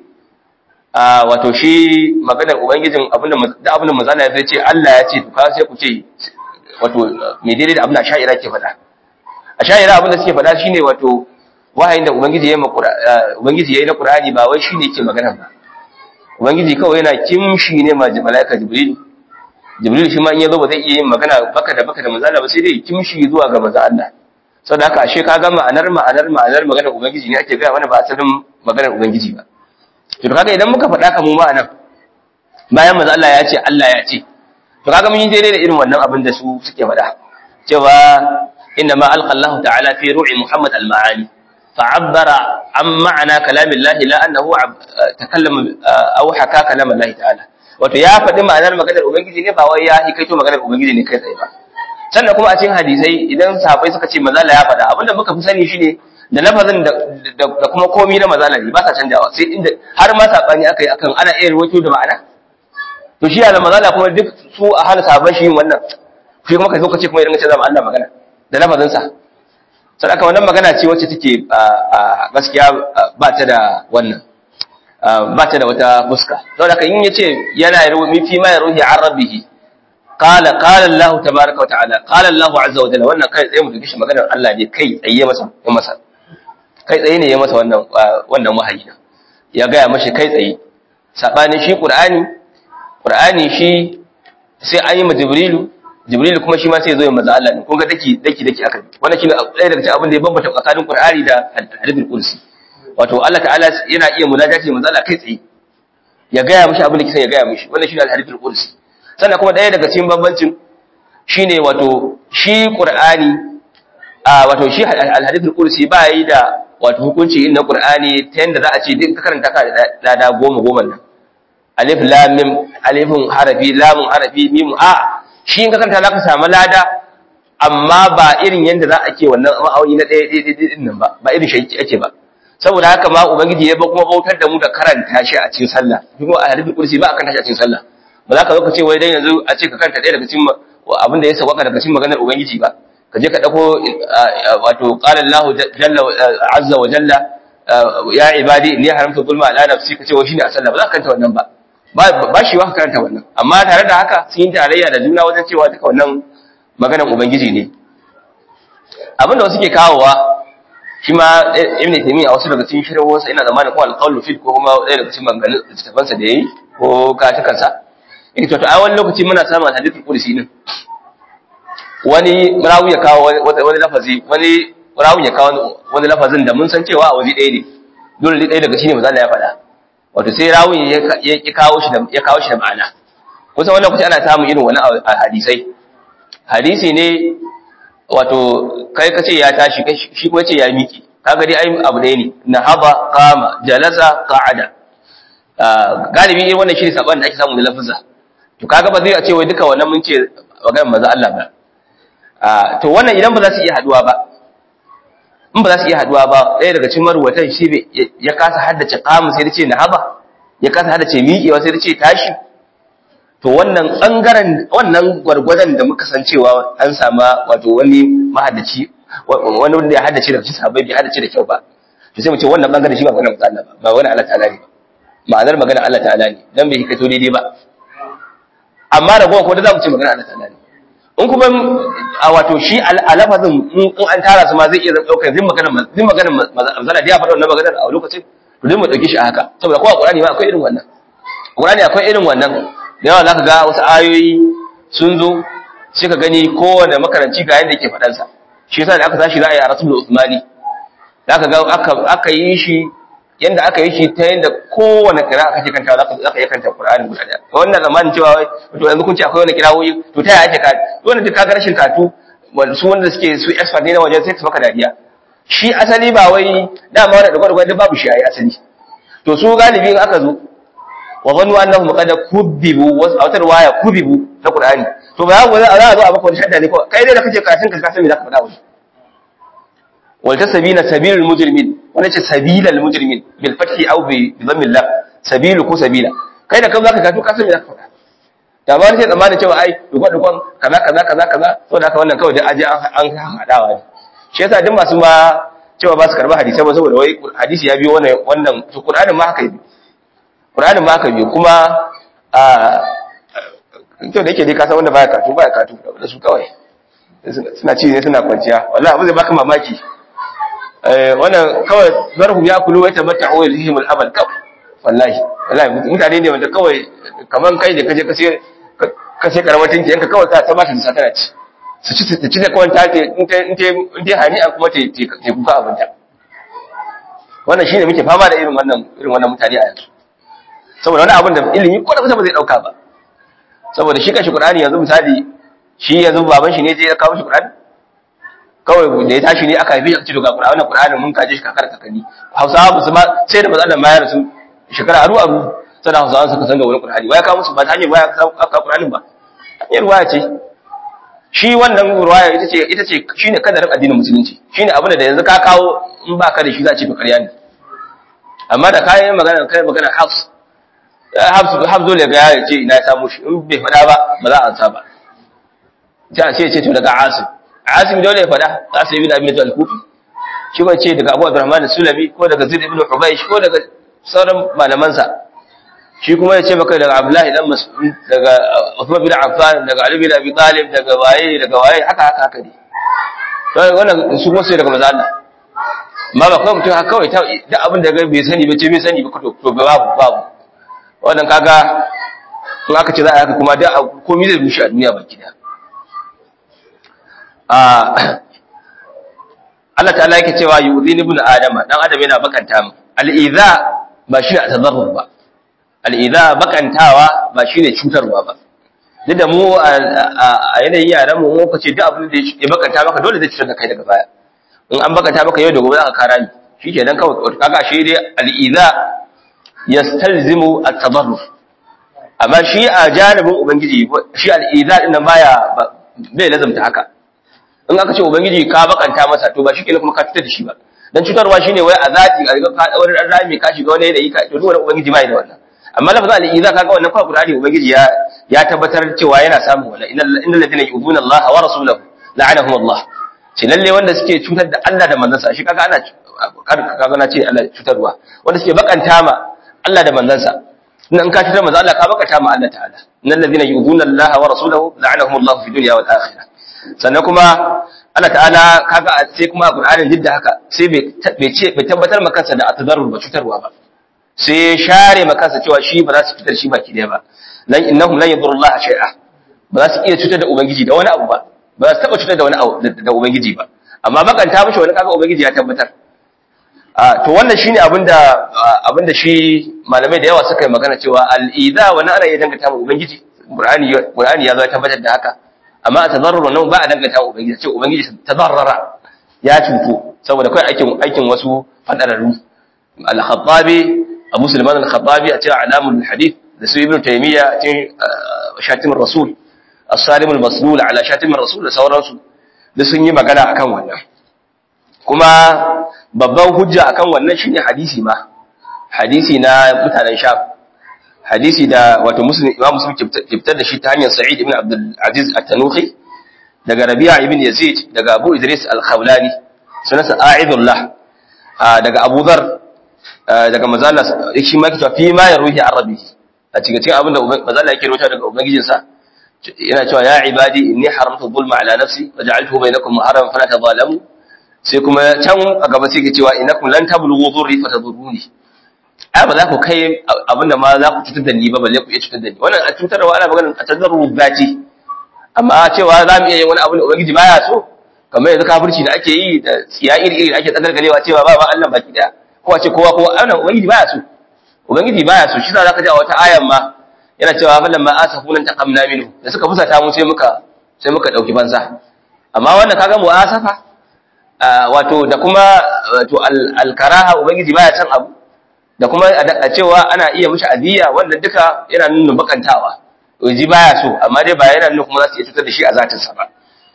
a wato shi maganar ubangijin abin da abin da manzala ya ce Allah ya ce to ka sai ku ce wato me daidai da abin da sha'ira ke faɗa a sha'ira abin da suke faɗa shine wato wahayin da ubangiji ya yi ubangiji ya yi na Qur'ani ba wai shine yake magana ba ubangiji kawai yana kimshi ne ma malaika jibril jibril shi ma in yazo ba zai iya yin magana baka da baka da manzala ba sai dai kimshi zuwa ga manzo Allah saboda haka ashe ka ga ma'anar ma'anar ma'anar maganar ubangiji ne ake gaya mana ba asalin maganar ubangiji ba to kaga idan muka faɗa ka mu ma'anar bayan manzo Allah ya ce Allah ya ce to kaga mun yi daidai da irin wannan abin da su suke faɗa cewa inna ma alqa Allah ta'ala fi ru'i Muhammad al-ma'ani fa'abbara an ma'ana kalamillahi la annahu takallama aw haka kalamallahi ta'ala wato ya faɗi ma'anar maganar ubangiji ne ba wai ya hikaito maganar ubangiji ne kai tsaye ba sannan kuma a cikin hadisai idan sahabbai suka ce mazala ya faɗa abinda muka fi sani shine da lafazin da kuma komi na mazala ne ba sa canjawa sai inda har ma sabani aka yi akan ana iya rawaito da ma'ana to shi yana mazala kuma duk su a hana sahabban shi yin wannan shi kuma kai zo ka ce kuma idan ka ce zama Allah magana da lafazin sa sai aka wannan magana ce wacce take gaskiya ba ta da wannan ba ta da wata fuska saboda kan yin yace yana mi fi ma yaruhi an rabbihi qala qala Allah tabaaraka wa ta'ala qala Allah azza wa jalla wannan kai tsaye mu duki maganar Allah ne kai tsaye masa ya masa kai tsaye ne ya masa wannan wannan wahayi ya ga mashi kai tsaye sabanin shi Qur'ani Qur'ani shi sai an yi ma Jibrilu Jibrilu kuma shi ma sai ya zo ya maza Allah ne kun ga daki daki daki aka wannan shine ɗaya daga cikin abin da ya bambanta tsakanin Qur'ani da hadithul qudsi wato Allah ta'ala yana iya munajati manzo Allah kai tsaye ya gaya mishi abin da kisa ya gaya mishi wannan shine al-hadithul qudsi sannan kuma ɗaya daga cikin bambancin shine wato shi Qur'ani a wato shi al-hadithul qudsi ba yi da wato hukunci inna Qur'ani ta yanda za a ce duk ka karanta ka da da goma goma nan alif lam mim alifun harafi lamun harafi mim a shi in ka karanta za ka samu lada amma ba irin yanda za a ke wannan ma'auni na ɗaya ɗaya ɗaya nan ba ba irin shi ake ba saboda haka ma ubangiji ya ba kuma bautar da mu da karanta shi a cikin sallah kuma a hadithul qudsi ba a karanta shi a cikin sallah ba za ka zo ka ce wai dan yanzu a ce ka karanta ɗaya daga cikin abin da ya sauka daga cikin maganar ubangiji ba ka je ka dauko wato qala Allah jalla azza wa jalla ya ibadi ni haramtu zulma ala nafsi ka ce wai shine a sallah ba za ka karanta wannan ba ba shi wa ka karanta wannan amma tare da haka sun yi tarayya da juna wajen cewa duka wannan maganar ubangiji ne abin da wasu ke kawowa shi ma ibn taymiya a wasu daga cikin shirwarsa ina zamanin ko alqawlu fi ko kuma ɗaya daga cikin maganganun littafansa da yayi ko katukansa yake to a wani lokaci muna samun hadithul qudsi din wani rawi ya kawo wani lafazi wani rawi ya kawo wani lafazin da mun san cewa a waje ɗaya ne dole ɗaya daga shine manzo ya faɗa wato sai rawi ya kawo shi da ya kawo shi da ma'ana kusan wannan lokaci ana samun irin wani hadisai hadisi ne wato kai kace ya tashi shi kuma ce ya miki kaga dai ai abu ɗaya ne nahaba qama jalasa qa'ada galibi irin wannan shine saban da ake samu da lafza to kaga ba zai a ce wai duka wannan mun ce maganar manzo Allah ba to wannan idan ba za su iya haduwa ba in ba za su iya haduwa ba ɗaya daga cikin maruwatan shi ya kasa haddace qamu sai da ce nahaba ya kasa haddace miƙewa sai da ce tashi to wannan bangaren wannan gwargwadon da muka san cewa an sama wato wani mahaddaci wani wanda ya haddace da cikin sahabbai bai haddace da kyau ba to sai mu ce wannan bangaren shi ba maganar Allah ba ba wani Allah ta'ala ne ba ma'anar maganar Allah ta'ala ne dan bai hikato daidai ba amma da gowa ko da zamu ce maganar Allah ta'ala ne in kuma a wato shi alafazin in an tara su ma zai iya daukar zin maganar zin maganar manzala da ya faɗa wannan maganar a lokacin to dai mu dauke shi a haka saboda ko a Qur'ani ma akwai irin wannan Qur'ani akwai irin wannan da yawa zaka ga wasu ayoyi sun zo sai ka gani kowane makaranci ga yanda yake faɗan sa shi yasa da aka tashi za a yi a rasul Usmani zaka ga aka aka yi shi yanda aka yi shi ta yanda kowane kira aka ce kanta zaka zaka yi kanta Qur'ani guda daya wannan zamanin cewa wai to yanzu kun ce akwai wani kirawoyi to ta yaya ake ka wannan duk kaga rashin katu su wanda suke su expert ne na wajen sai su maka dariya shi asali ba wai dama wannan da gwargwado babu shi ai asali to su galibi in aka zo wa zannu annahum qad kubibu wa wata riwaya kubibu ta Qur'ani to ba za a zo a maka wani shadda ne ko kai dai da kake karatun ka san me zaka faɗa wani wal tasbina sabilul mujrimin wani ce sabilal mujrimin bil fathi aw bi dhammil lam sabilu ko sabila kai da kan zaka karatu ka san me zaka faɗa da ba sai tsammanin cewa ai dukwan dukwan kaza kaza kaza kaza to da haka wannan kawai da aje an hadawa ne shi yasa duk masu ma cewa ba su karba hadisi ba saboda wai hadisi ya biyo wannan wannan to Qur'anin ma haka yi Qur'anin ma haka biyo kuma a to da yake dai ka san wanda baya katu baya katu da su kawai suna ci ne suna kwanciya wallahi abu zai baka mamaki eh wannan kawai zarhum ya kulu wa tamatta'u ilhim al-abad kawai wallahi wallahi mutane ne wanda kawai kaman kai da kaje ka sai ka sai karamatin ki yanka kawai ka ta bashi da satana ci su ci su ci da kawai ta ce in ta in ta in ta hani an kuma ta ta kuka abin ta wannan shine muke fama da irin wannan irin wannan mutane a yanzu saboda wani abin da ilimi ko da kusa ba zai dauka ba saboda shi kashi Qur'ani yanzu misali shi yanzu baban shi ne je ya kawo shi Qur'ani kawai da ya tashi ne aka haife shi a cikin Qur'ani wannan Qur'ani mun kaje shi kakar kakanni Hausawa ba su ma sai da matsalar mayar su shekara aru aru sana Hausawa suka san da wani Qur'ani waya kawo musu ba ta hanyar waya aka Qur'ani ba hanyar waya ce shi wannan ruwaya ita ce ita ce shine kadarin addinin musulunci shine abin da yanzu ka kawo in ba ka da shi za a ce ba ƙarya ne amma da kayan magana kai magana Hafs Hafs Hafs dole ga ya ce ina ya samu shi in bai faɗa ba ba za a ansa ba sai a ce ce to daga Asim Asim dole ya faɗa Asim ibn Abi al-Kufi shi ba ce daga Abu Abdurrahman Sulami ko daga Zaid ibn Hubaysh ko daga sauran malamansa shi kuma ya ce maka daga Abdullahi dan Mas'ud daga Uthman bin Affan daga Ali bin Abi Talib daga waye daga waye haka haka haka ne to wannan su kuma sai daga manzo Allah amma ba kawai mutum haka kawai ta da abin da bai sani ba ce bai sani ba to to babu babu wannan kaga in aka ce za a haka kuma da komai zai rushe a duniya baki da Allah ta'ala yake cewa yu'dini ibn adama dan adam yana bakanta mu al-idha ba shi a tadarrur ba al-idha bakantawa ba shine cutarwa ba duk da mu a yanayin yaran mu mu kace duk abin da ya bakanta maka dole zai cutar da kai daga baya in an bakanta maka yau da gobe za ka kara ni shikenan kawai kaga shi dai al-idha yastalzimu at-tadarrur amma shi a janibin ubangiji shi al-idha din nan baya bai lazamta haka in aka ce ubangiji ka bakanta masa to ba shi kenan kuma ka fitar da shi ba dan cutarwa shine wai a zati a ga ka wani dan rami ka shiga wani yanayi ka to duk wani ubangiji bai da wannan amma lafazin al-iza kaga wannan fa qur'ani ubangiji ya ya tabbatar cewa yana samu wannan innal ladina yu'minuna Allah wa rasulahu la'anahum Allah ce lalle wanda suke cutar da Allah da manzansa shi kaga ana kaga na ce Allah cutarwa wanda suke bakanta ma Allah da manzansa in ka cutar manzo Allah ka bakanta ma Allah ta'ala innal ladina yu'minuna Allah wa rasulahu la'anahum Allah fi dunya wal akhirah sannan kuma Allah ta'ala kaga sai kuma a Qur'anin duk da haka sai bai ce bai tabbatar maka kansa da atadarrur ba cutarwa ba sai ya share maka kansa cewa shi ba za su cutar shi baki daya ba lan innahum lan yadurrullaha shay'a ba za su iya cutar da ubangiji da wani abu ba ba za su taba cutar da wani abu da ubangiji ba amma bakanta mishi wani kaga ubangiji ya tabbatar a to wannan shine abinda abinda shi malamai da yawa suka yi magana cewa al-idha wa ana iya dangata mu ubangiji qur'ani qur'ani ya zo ya tabbatar da haka amma tadarrur nan ba a dangata mu ubangiji ce ubangiji tadarrara ya cutu saboda kai aikin aikin wasu fadararru al-khattabi abu sulaiman al-khattabi a cikin alamul hadith da su ibnu taymiya a cikin shatimur rasul as-salim al-maslul ala shatimur rasul da sauransu da sun yi magana akan wannan kuma babban hujja akan wannan shine hadisi ma hadisi na mutanen sham hadisi da wato muslim imam muslim kiftar da shi ta hanyar sa'id ibn abdul aziz at-tanuhi daga rabi'a ibn yazid daga abu idris al-khawlani sunansa a'idullah daga abu dhar daga mazalla shi ma kita fi ma yaruhi arabi a cikin cikin abinda mazalla yake rawaita daga ubangijinsa yana cewa ya ibadi inni haramtu dhulma ala nafsi waja'altuhu bainakum muharraman fala tadhalamu sai kuma can a gaba sai ke cewa innakum lan tablughu dhurri fatadurruni ai ba za ku kai abinda ma za ku cutar da ni ba balle ku iya cutar da ni wannan a cutarwa ana maganar a tazarru zati amma cewa za mu iya yin wani abu da ubangiji baya so kamar yanzu kafirci da ake yi da tsiya iri iri ake tsagargalewa cewa ba ba Allah baki daya ko a ce kowa kowa ana ubangiji baya so ubangiji baya so shi za ka ji a wata ayan ma yana cewa falan ma asafunan taqamna minhu da suka fusata mu sai muka sai muka dauki banza amma wannan kaga mu'asafa wato da kuma wato al-karaha ubangiji baya san abu da kuma a cewa ana iya mishi adiya wanda duka yana nuna bakantawa ji baya so amma dai ba yana nuna kuma za su iya cutar da shi a zatinsa ba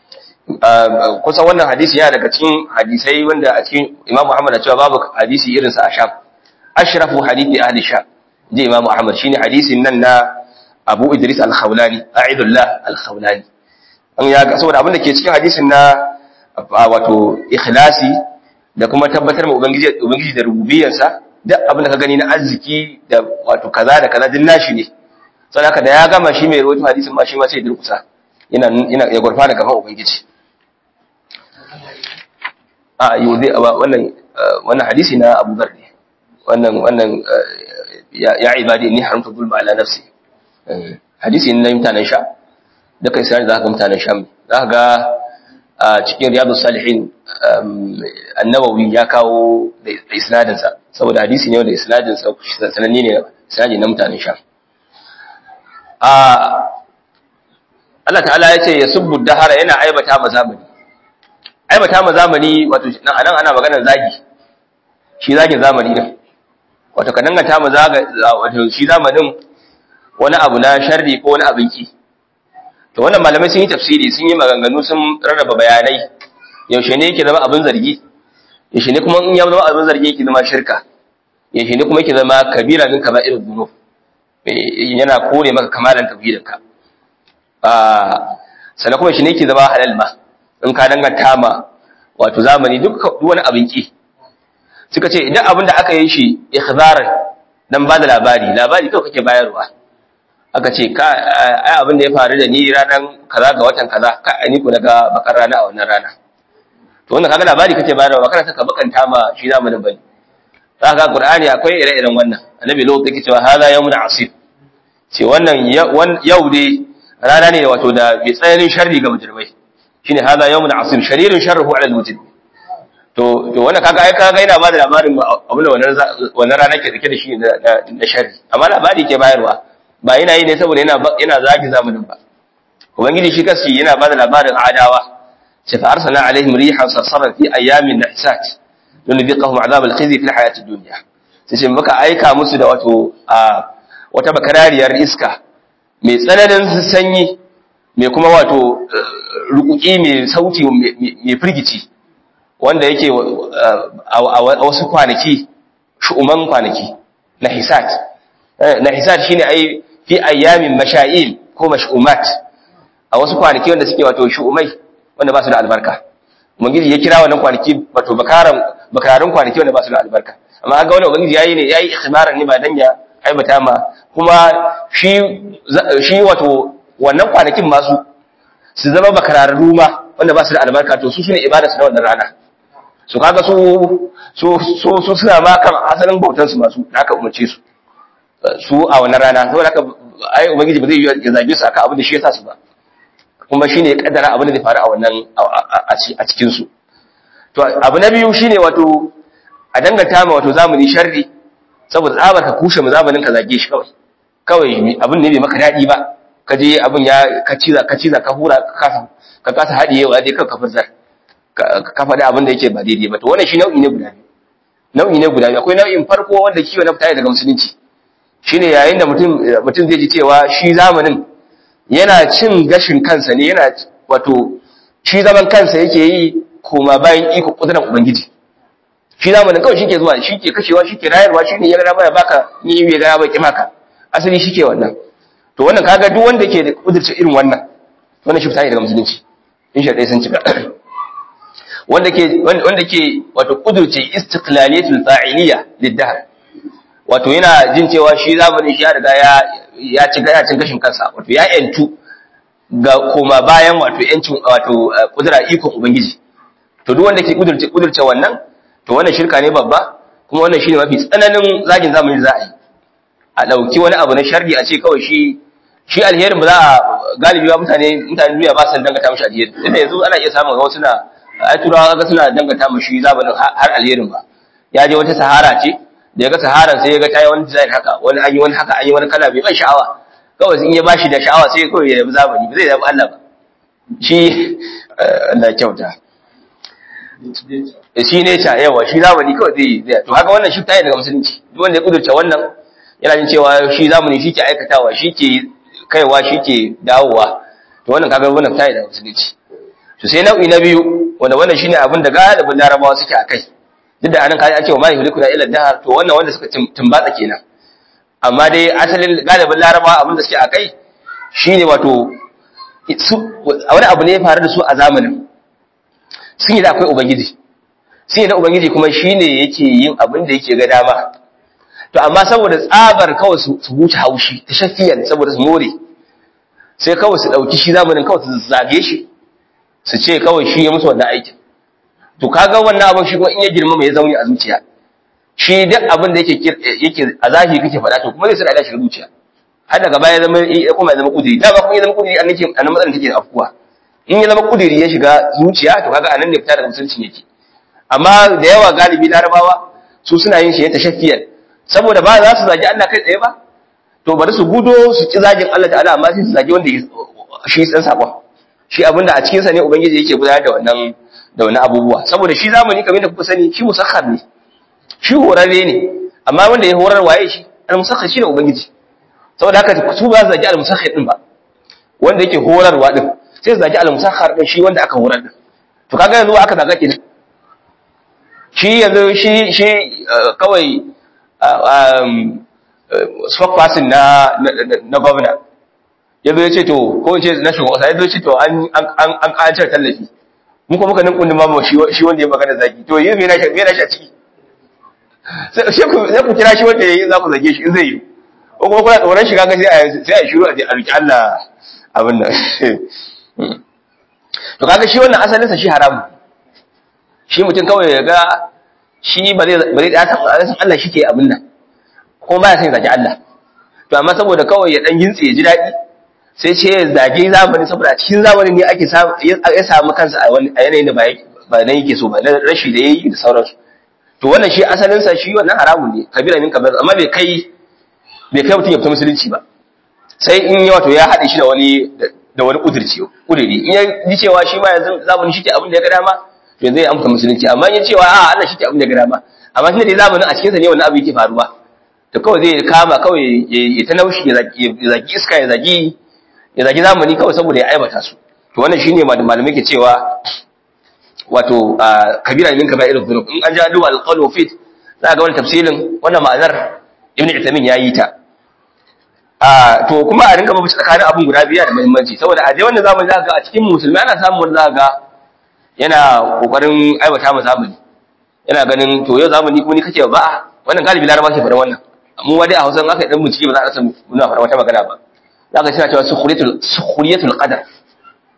kusa wannan hadisi yana daga cikin hadisai wanda a cikin Imam Muhammad cewa babu hadisi irin sa a Sham ashrafu hadithi ahli Sham je Imam Muhammad shine hadisin nan na Abu Idris al-Khawlani A'idullah al-Khawlani an ya ga saboda abin da ke cikin hadisin na wato ikhlasi da kuma tabbatar ma ubangiji ubangiji da rububiyarsa duk abin da ka gani na arziki da wato kaza da kaza din nashi ne sai haka da ya gama shi mai rawaito hadisin ma shi ma sai ya durkusa yana yana ya gurfa da gaban ubangiji a yau dai wannan wannan hadisi na Abu Dharr ne wannan wannan ya ibadi inni haramtu zulma ala nafsi hadisi ne na mutanen sha da kai sai za ka mutanen sha za ka ga a cikin riyadus salihin annawawi ya kawo da isnadin sa saboda hadisi ne wanda isnadin sa sananne ne isnadi na mutanen sha a Allah ta'ala ya ce ya subbu dahara yana aibata ma zamani aibata ma zamani wato nan anan ana maganar zagi shi zagin zamani din wato ka danganta ma zaga wato shi zamanin wani abu na sharri ko wani abin ki to wannan malamai sun yi tafsiri sun yi maganganu sun rarraba bayanai yaushe ne yake zama abin zargi yaushe ne kuma in ya zama abin zargi yake zama shirka yaushe ne kuma yake zama kabira din kama irin dunub yana kore maka kamalan tauhidinka sannan kuma shi ne ke zama halal ma in ka danganta ma wato zamani duk wani abin ki suka ce idan abin da aka yi shi ikhbaran dan ba da labari labari kawai kake bayarwa aka ce ka ai abin da ya faru da ni ranar kaza ga watan kaza ka ni ko daga bakar rana a wannan rana to wannan kaga labari kake bayarwa ba kana saka bakanta ma shi zamanin bane za ka ga qur'ani akwai ire-iren wannan annabi lokacin yake cewa hada yawmun asif ce wannan yau dai rana ne wato da mai tsananin sharri ga mujrimai shine hada yawmun asir sharirin sharruhu ala alwujud to to wannan kaga ai kaga yana ba da labarin abin da wannan wannan rana ke dake da shi na sharri amma labari ke bayarwa ba yana yi ne saboda yana yana zagi zamanin ba ubangiji shi kashi yana ba da labarin adawa sai fa arsalna alaihim rihan sarsaran fi ayamin nahisat nunziqahum azab alkhizi fi alhayati ad-dunya sai sai muka aika musu da wato wata bakarariyar iska mai tsananin sanyi mai kuma wato rukuki mai sauti mai firgici wanda yake a wasu kwanaki shu'uman kwanaki na hisat na hisat shine ai fi ayyamin masha'il ko mash'umat a wasu kwanaki wanda suke wato shu'umai wanda ba su da albarka ubangiji ya kira wannan kwanaki wato bakaran bakararun kwanaki wanda ba su da albarka amma ga wannan ubangiji yayi ne yayi ikhbaran ne ba dan ya aibata ma kuma shi shi wato wannan kwanakin masu su zama bakararru ma wanda ba su da albarka to su shine ibada su na wannan rana su kaga su su su su suna ma kan asalin bautan su masu da aka umarce su su a wannan rana saboda haka ai ubangiji ba zai yi ya zage su akan abin da shi ya sa su ba kuma shine ya kaddara abin da zai faru a wannan a cikin su to abu na biyu shine wato a danganta ma wato zamani sharri saboda tsabar ka kushe mu zamanin ka zage shi kawai kawai abin ne bai maka dadi ba ka je abin ya ka ciza ka ciza ka hura ka kasa ka kasa hadiyewa dai kan ka furzar ka faɗi abin da yake ba daidai ba to wannan shi nau'i ne guda biyu nau'i ne guda biyu akwai nau'in farko wanda kiwo na fita daga musulunci shine yayin da mutum mutum zai ji cewa shi zamanin yana cin gashin kansa ne yana wato shi zaman kansa yake yi kuma bayan iko kudurar ubangiji shi zamanin kawai shi ke zuwa shi ke kashewa shi ke rayarwa shi ne ya gara baya baka ni bai gara bai maka asali shi ke wannan to wannan kaga duk wanda ke da kudurce irin wannan wannan shi fita daga musulunci in shaɗai sun cika wanda ke wanda ke wato kudurce istiqlaliyatul fa'iliyya liddahr wato yana jin cewa shi zamanin shi ya riga ya ya ci ya cin gashin kansa wato ya yantu ga koma bayan wato yancin wato kudura ikon ubangiji to duk wanda ke kudurce kudurce wannan to wannan shirka ne babba kuma wannan shine mafi tsananin zagin zamani za a yi a dauki wani abu na sharri a ce kawai shi shi alherin ba za a galibi ba mutane mutane duniya ba su dangata mishi alheri inda yanzu ana iya samun wasu na ai turawa ga suna dangata mishi zamanin har alherin ba ya je wata sahara ce da ya ga saharan sai ya ga tayi wani design haka wani an yi wani haka an yi wani kala bai ban sha'awa kawai in ya bashi da sha'awa sai kawai ya yabi zamani ba zai yabi Allah ba shi Allah kyauta shi ne ta yawa shi zamani kawai zai zai to haka wannan shi tayi daga musulunci duk wanda ya kudurce wannan yana jin cewa shi zamani shi ke aikatawa shi ke kaiwa shi ke dawowa to wannan kaga wannan tayi daga musulunci to sai nau'i na biyu wanda wannan shine abin da galibin larabawa suke akai duk da anan kaji ake wa mai hulikuna ila dahar to wannan wanda suka tumbatsa kenan amma dai asalin galibin larabawa abin da suke akai shine wato wani abu ne ya faru da su a zamanin sun yi da akwai ubangiji sun yi da ubangiji kuma shine yake yin abin da yake ga dama to amma saboda tsabar kawai su huce haushi ta shafiyan saboda su more sai kawai su ɗauki shi zamanin kawai su zage shi su ce kawai shi ya musu wannan aikin to kaga wannan abin shi kuma in ya girma mai zauni a zuciya shi duk abin da yake yake a zahiri kake faɗa to kuma zai sa da shi zuciya har daga baya zama ya kuma ya zama kudiri da ba kuma ya zama kudiri an nake anan matsalar take afkuwa in ya zama kudiri ya shiga zuciya to kaga anan ne fita daga musulunci yake amma da yawa galibi larabawa su suna yin shi ya tashaffiyan saboda ba za su zagi Allah kai tsaye ba to bari su gudo su ci zagin Allah ta'ala amma sai su zagi wanda shi san sakon shi abinda a cikin sa ne ubangiji yake gudanar da wannan da wani abubuwa saboda shi zamani kamar da kuka sani shi musakhar ne shi horarre ne amma wanda ya horar waye shi al-musakhar shi ne ubangiji saboda haka su ba su zagi al-musakhar din ba wanda yake horarwa din sai su zagi al-musakhar din shi wanda aka horar din to kaga yanzu aka zaga kenan shi yanzu shi shi kawai spokesperson na na gwamna ya zo ya ce to ko in ce na shugaban kasa ya zo ce to an an an ƙacar tallafi mun kuma muka nan kundin mamu shi wanda ya magana zagi to yi me na shi me na shi a ciki sai ku sai ku kira shi wanda yayi za ku zage shi in zai yi ko kuma kuna tsoron shiga ga sai a sai a shiru a roki Allah abin nan to kaga shi wannan asalin sa shi haramu shi mutum kawai ya ga shi ba zai ba zai da san Allah shi ke abin nan kuma ba ya san zage Allah to amma saboda kawai ya dan gintse ya ji daɗi sai ce ya zage zamani saboda a cikin zamanin ne ake ya samu kansa a yanayin da ba nan yake so ba na rashi da yayi da sauransu to wannan shi asalin sa shi wannan haramun ne kabira min kabir amma bai kai bai kai mutum ya fita musulunci ba sai in ya wato ya haɗe shi da wani da wani kudirci kudiri in ya ji cewa shi ma yanzu zamani shi ke abin da ya ga dama to zai amsa musulunci amma in ya cewa a Allah shi ke abin da ya ga dama amma shi da zamanin a cikin sa ne wannan abu yake faruwa to kawai zai kama kawai ya ta naushi ya zagi iska ya zagi ya zagi zamani kawai saboda ya aibata su to wannan shine malamai ke cewa wato kabira min kaba'ir dhunub in an ja duwa al-qawl fit za ga wannan tafsirin wannan ma'anar ibn Uthaymeen yayi ta a to kuma a rinka babu tsakanin abun guda biya da muhimmanci saboda a dai wannan zamani za ga a cikin musulmi ana samun wanda za ga yana kokarin aibata mu zamani yana ganin to yau zamani kuma ni kake ba wannan galibi laraba ke faɗa wannan mu ma dai a Hausa in aka yi dan bincike ba za a san muna faɗa wata magana ba za ka suna cewa sukhriyatul sukhriyatul qadar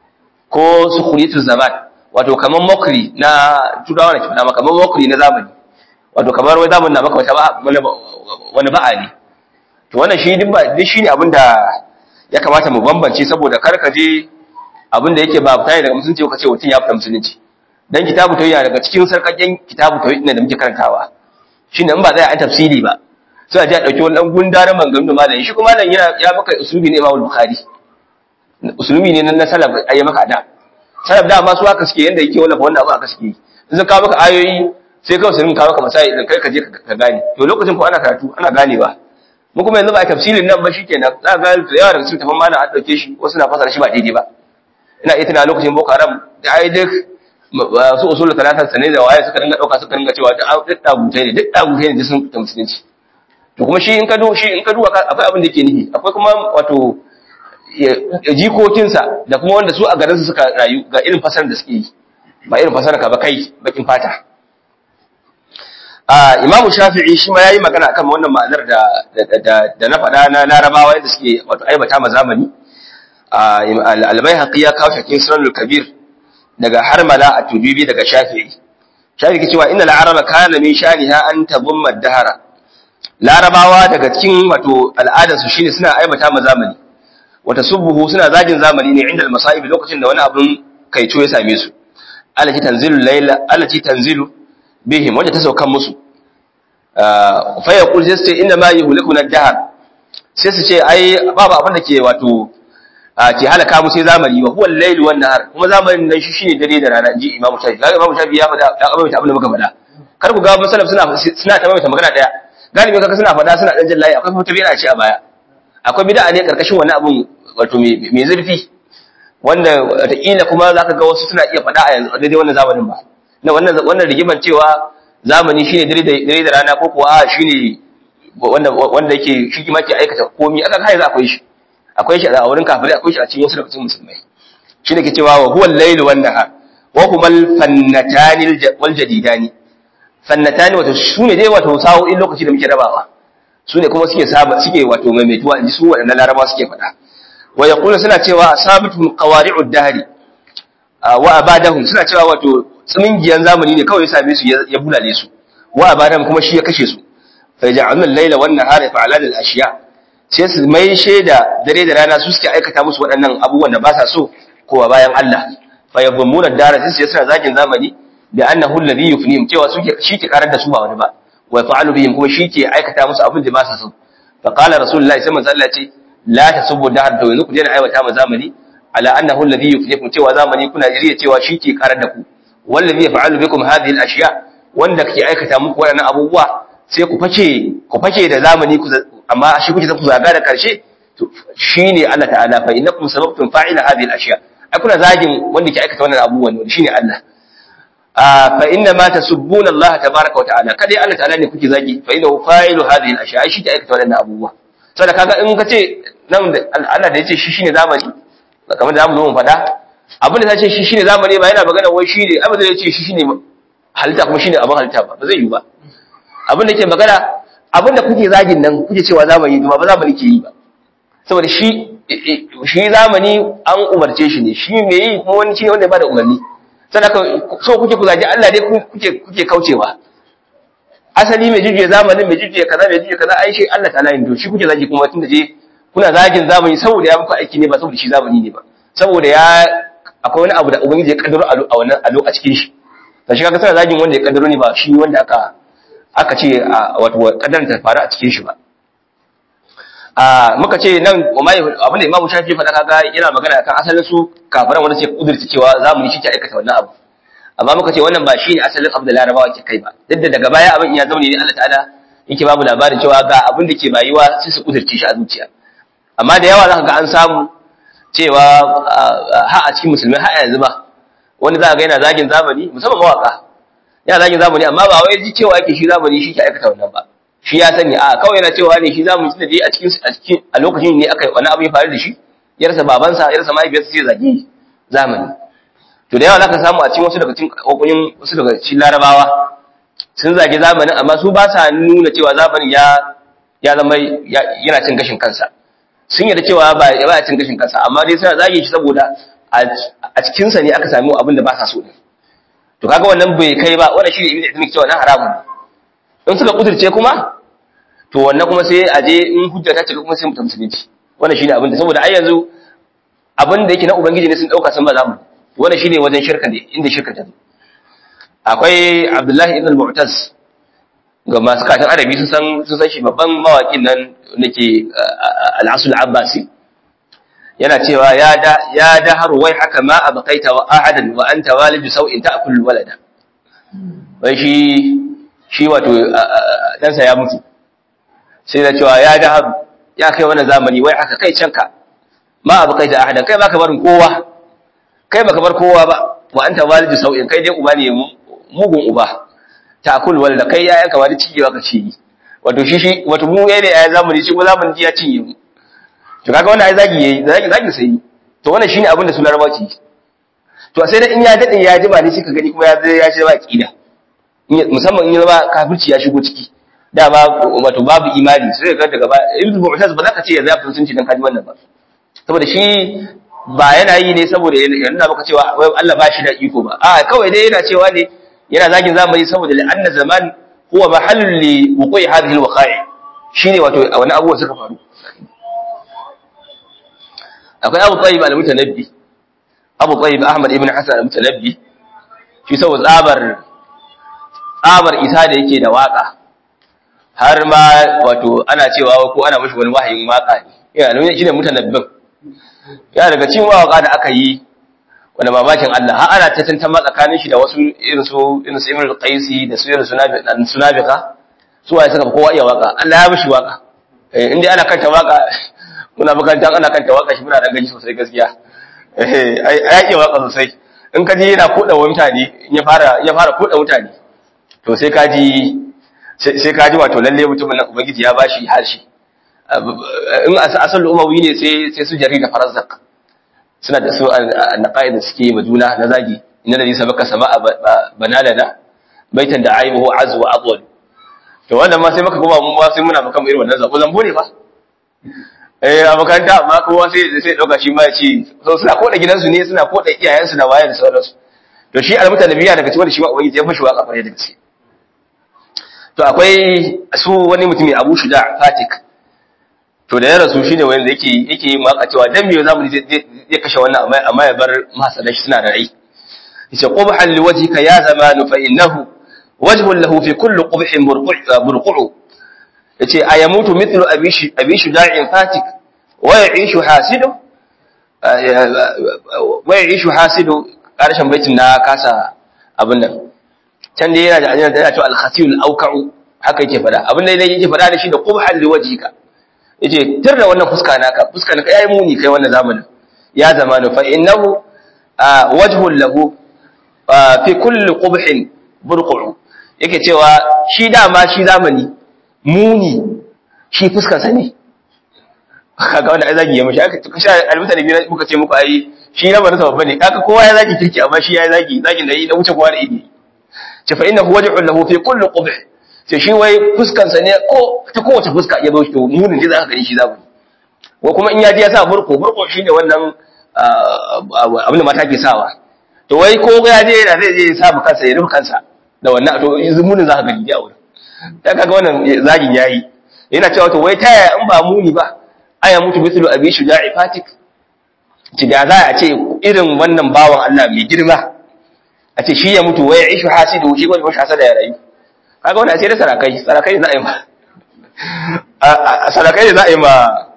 ko sukhriyatul zaman wato kamar mokri na turawa na kifna kamar mokri na zamani wato kamar wai zamanin na maka wata ba wani ba'a ne to wannan shi duk ba duk shine abin da ya kamata mu bambance saboda kar ka je abin da yake ba fita daga musulunci ka ce mutum ya fita musulunci dan kitabu tauhid daga cikin sarkakken kitabu tauhid ne da muke karantawa shine in ba zai an tafsiri ba sai a ji a dauki wani dan gundarin maganganu malamin shi kuma nan yana ya maka usulubi ne Imam Bukhari usulubi ne na salaf ayi maka da salaf da ma su haka suke yanda yake wallafa wannan abu aka suke in sun kawo maka ayoyi sai kawai sun kawo maka masai idan kai ka je ka gane to lokacin ko ana karatu ana ganewa mu kuma yanzu ba a tafsirin nan ba shikenan za ga da yawa daga cikin tafan malam an dauke shi wasu na fasara shi ba daidai ba ina iya tuna lokacin boko haram da ai duk su usul talatan sanai da waye suka dinga dauka suka dinga cewa duk dagutai ne duk dagutai ne sun fita musulunci to kuma shi in ka do shi in ka duba akwai abin da yake nufi akwai kuma wato jikokinsa da kuma wanda su a garinsu suka rayu ga irin fasarar da suke yi ba irin fasarar ka ba kai bakin fata a imamu shafi'i shi ma yayi magana akan wannan ma'anar da da na faɗa na larabawa yadda suke wato aibata ma zamani al-bayhaqi ya kawo shakin sunanul kabir daga harmala a tubibi daga shafi'i shafi'i ke cewa innal araba kana min shaniha an tadumma dahara larabawa daga cikin wato al'adarsu shine suna aibata ma zamani wata subuhu suna zagin zamani ne inda al-masa'ib lokacin da wani abun kaico ya same su allati tanzilu layla allati tanzilu bihim wanda ta saukan musu fa yaqul sai inna ma yuhlikuna ad-dahr sai su ce ai babu abin da ke wato ke halaka mu sai zamani wa huwa al-layl wan nahar kuma zamanin nan shi shine dare da rana inji imamu shafi kaga imamu shafi ya faɗa ya abin abin da muka faɗa kar ku ga masalaf suna suna ta mai magana daya galibi kaga suna faɗa suna dan jallayi akwai fata bid'a ce a baya akwai bid'a ne karkashin wani abun wato mai zurfi wanda wataƙila kuma za ka ga wasu suna iya faɗa a yanzu a daidai wannan zamanin ba na wannan wannan rigiman cewa zamani shine dare da dare da rana ko kuwa a shine wanda wanda yake shi kima ke aikata komai aka kai za akwai shi akwai shi a wurin kafirai akwai shi a cikin wasu daga cikin musulmai shine ke cewa wa huwa al-layl wan nahar wa huma al-fannatani wal jadidani fannatani wato shine dai wato sa'o'in lokaci da muke rabawa su ne kuma suke saba suke wato maimaituwa inji su waɗannan laraba suke faɗa wa yaqulu suna cewa asabatum qawari'ud dahri wa abadahum suna cewa wato tsumingiyan zamani ne kawai ya same su ya bulale su wa abadahum kuma shi ya kashe su fa ja'alna al-layla wan nahara fa'alan al-ashiya sai su mai sheda dare da rana su suke aikata musu waɗannan abubuwan da ba sa so ko bayan Allah fa yadhummuna ad-dara sai suna zagin zamani bi annahu alladhi yufnihim cewa suke shi ke karar da su ba wani ba wa fa'alu bihim kuma shi ke aikata musu abin da ba sa so fa qala rasulullahi sai manzo Allah ce la tasubbu dahar da yanzu ku daina aiwata ma zamani ala annahu alladhi yuflikum cewa zamani kuna jiriya cewa shi ke karar da ku wallazi yaf'alu bikum hadhihi al-ashya wanda ke aikata muku waɗannan abubuwa sai ku fake ku fake da zamani ku amma shi kuke ku zaga da karshe to shine Allah ta'ala fa innakum sababtum fa'ila hadhihi al-ashya ai kuna zagin wanda ke aikata wannan abubuwan ne shine Allah fa inna ma tasubbuna Allah tabaaraka wa ta'ala kada Allah ta'ala ne kuke zagi fa innahu fa'ilu hadhihi al-ashya ai shi ke aikata wannan abubuwa saboda kaga in ka ce nan Allah da yace shi shine zamani kamar da zamu zo mu faɗa abin da ce shi shine zamani ba yana magana wai shi ne abin da yace shi shine halitta kuma shine abin halitta ba ba zai yi ba abin da yake magana abin da kuke zagin nan kuke cewa zamani kuma ba zamani ke yi ba saboda shi shi zamani an umarce shi ne shi me yi kuma wani shine wanda ya bada umarni saboda so kuke ku zagi Allah dai kuke kuke kaucewa asali mai jujjuya zamanin mai jujjuya kaza mai jujjuya kaza ai shi Allah ta'ala yin to shi kuke zagi kuma tunda je kuna zagin zamani saboda ya muku aiki ne ba saboda shi zamani ne ba saboda ya akwai wani abu da ubangiji ya kaddaro a wannan alo a cikin shi to shi kaga suna zagin wanda ya kaddaro ne ba shi wanda aka aka ce wato kaddaran ta faru a cikin shi ba a muka ce nan abin da Imam Shafi faɗa kaga yana magana akan asalin su kafiran wanda suke kudurci cewa zamani shi ke aikata wannan abu amma muka ce wannan ba shi ne asalin abu da larabawa ke kai ba duk da daga baya abin ya zama ne Allah ta'ala yake babu labarin cewa ga abin da ke bayuwa sai su kudurci shi a zuciya amma da yawa zaka ga an samu cewa ha a cikin musulmai ha yanzu ba wani za ga yana zagin zamani musamman mawaka yana zagin zamani amma ba wai ji cewa yake shi zamani shi ke aikata wannan ba shi ya sani a kawai yana cewa ne shi zamani tunda dai a cikin a cikin a lokacin ne aka wani abu ya faru da shi ya rasa babansa ya rasa mahaifiyarsa sai zagi zamani to da yawa zaka samu a cikin wasu daga cikin kokoyin wasu daga cikin larabawa sun zagi zamanin amma su ba sa nuna cewa zamanin ya ya zama yana cin gashin kansa sun yarda cewa ba ya cin gashin kansa amma dai suna zage shi saboda a cikin sa ne aka sami abin da ba sa so din to kaga wannan bai kai ba wannan shine ibnu ibnu cewa nan haramun in suka kudirce kuma to wannan kuma sai a je in hujja ta cika kuma sai mutum musulunci wannan shine abin da saboda ai yanzu abin da yake na ubangiji ne sun dauka sun ba za mu wannan shine wajen shirka ne inda shirka ta akwai abdullahi ibn al-mu'taz ga masu katin arabi sun san sun san shi babban mawaƙin nan nake al-asul abbasi yana cewa ya da ya da har wai haka ma abqaita wa ahadan wa anta walidu sau'in ta'kul walada wai shi shi wato dan sa ya mutu sai da cewa ya da har ya kai wannan zamani wai haka kai canka ma abqaita ahadan kai baka barin kowa kai baka bar kowa ba wa anta walidu sau'in kai dai uba ne mugun uba takul wal da kai yayan ka wani cigewa ka ci wato shi shi wato mu yayin yayin zamani shi ko zamani ji ya cinye mu to kaga wannan ai zagi yayi zagi zagi sai to wannan shine abin da su larabawa ce to sai da in ya dade ya jima ne shi ka gani kuma ya zai ya ce ba aqida musamman in ya zama kafirci ya shigo ciki dama wato babu imani sai ga daga ba ibnu mu'taz ba za ka ce ya zafi sunci dan kaji wannan ba saboda shi ba yana yi ne saboda yana maka cewa Allah ba shi da iko ba a kawai dai yana cewa ne yana zagin zamani saboda anna zaman huwa mahallun li wuqi hadhihi alwaqa'i shine wato wani abubuwa suka faru akwai Abu Tayyib al-Mutanabbi Abu Tayyib Ahmad ibn Hasan al-Mutanabbi shi saboda tsabar tsabar isa da yake da waka har ma wato ana cewa ko ana mishi wani wahayin waka ne yana nuna shine mutanabbin ya daga cikin waka da aka yi wanda mamakin Allah har ana ta tantama tsakanin shi da wasu irin su irin su Imrul Qaisi da su irin Sunabika su waye suka kowa iya waka Allah ya mishi waka eh inda ana kanta waka muna makarantar ana kanta waka shi muna da gaji sosai gaskiya eh ai iya waka sosai in ka ji yana koda wa mutane ya fara ya fara koda mutane to sai ka ji sai ka ji wato lalle mutumin nan ubangiji ya bashi harshe in asal umawi ne sai sai su jarida farazzaq suna da su annaqaid da suke ma juna na zagi inna ladhi sabaka sama'a banalana baitan da aibuhu azwa wa adwal to wannan ma sai maka goma mun ba sai muna maka irin wannan zabo zambo ne fa eh a makaranta amma kowa sai sai dauka shi ma ya ce so suna koda gidansu ne suna koda iyayensu da waye da sauransu to shi almutanabiya daga cikin shi ma ubangiji ya fashi waka kwarai da gaske to akwai su wani mutumi Abu Shuda Fatik to da ya rasu shine wanda yake yake yin waka cewa dan me zamu zai kashe wannan amma amma ya bar masana shi suna da rai yace qubhan liwajhika ya zamanu fa innahu wajhun lahu fi kulli qubhin burqu yace ayamutu mithlu abishi abishi da'in fatik wa ya'ishu hasidu wa ya'ishu hasidu karshen baitin na kasa abin nan can dai yana da ajiyar da yana cewa al-khatiyul awka'u haka yake fada abin da yake fada da shi da qubhan liwajhika yace tir da wannan fuska naka fuska naka yayi muni kai wannan zamanin ya zamanu fa innahu wajhun lahu fi kulli qubhin burqu yake cewa shi dama shi zamani muni shi fuskar sa ne kaga wanda ai zagi ya mishi aka kasha almutane biyu muka ce muku ai shi na barasa babba ne kaga kowa ya zagi kirki amma shi ya zagi zagin da yi na wuce kowa da idi ce fa innahu wajhun lahu fi kulli qubh ce shi wai fuskan sa ne ko ta kowace fuska ya zo shi to munin da zaka gani shi zamani ko kuma in ya ji ya sa burko burko shine wannan abin da mata ke sawa to wai ko ya je yana zai je ya sa kansa ya rufe kansa da wannan to zumunin zaka gani a wurin ta kaga wannan zagin yayi yana cewa to wai taya in ba muni ba aya mutu mithlu abi shuja'i fatik ci da za a ce irin wannan bawan Allah mai girma a ce shi ya mutu wai ishu hasidu shi gwani mashi hasada ya rayu kaga wannan sai da sarakai sarakai za a yi ma sarakai za a yi ma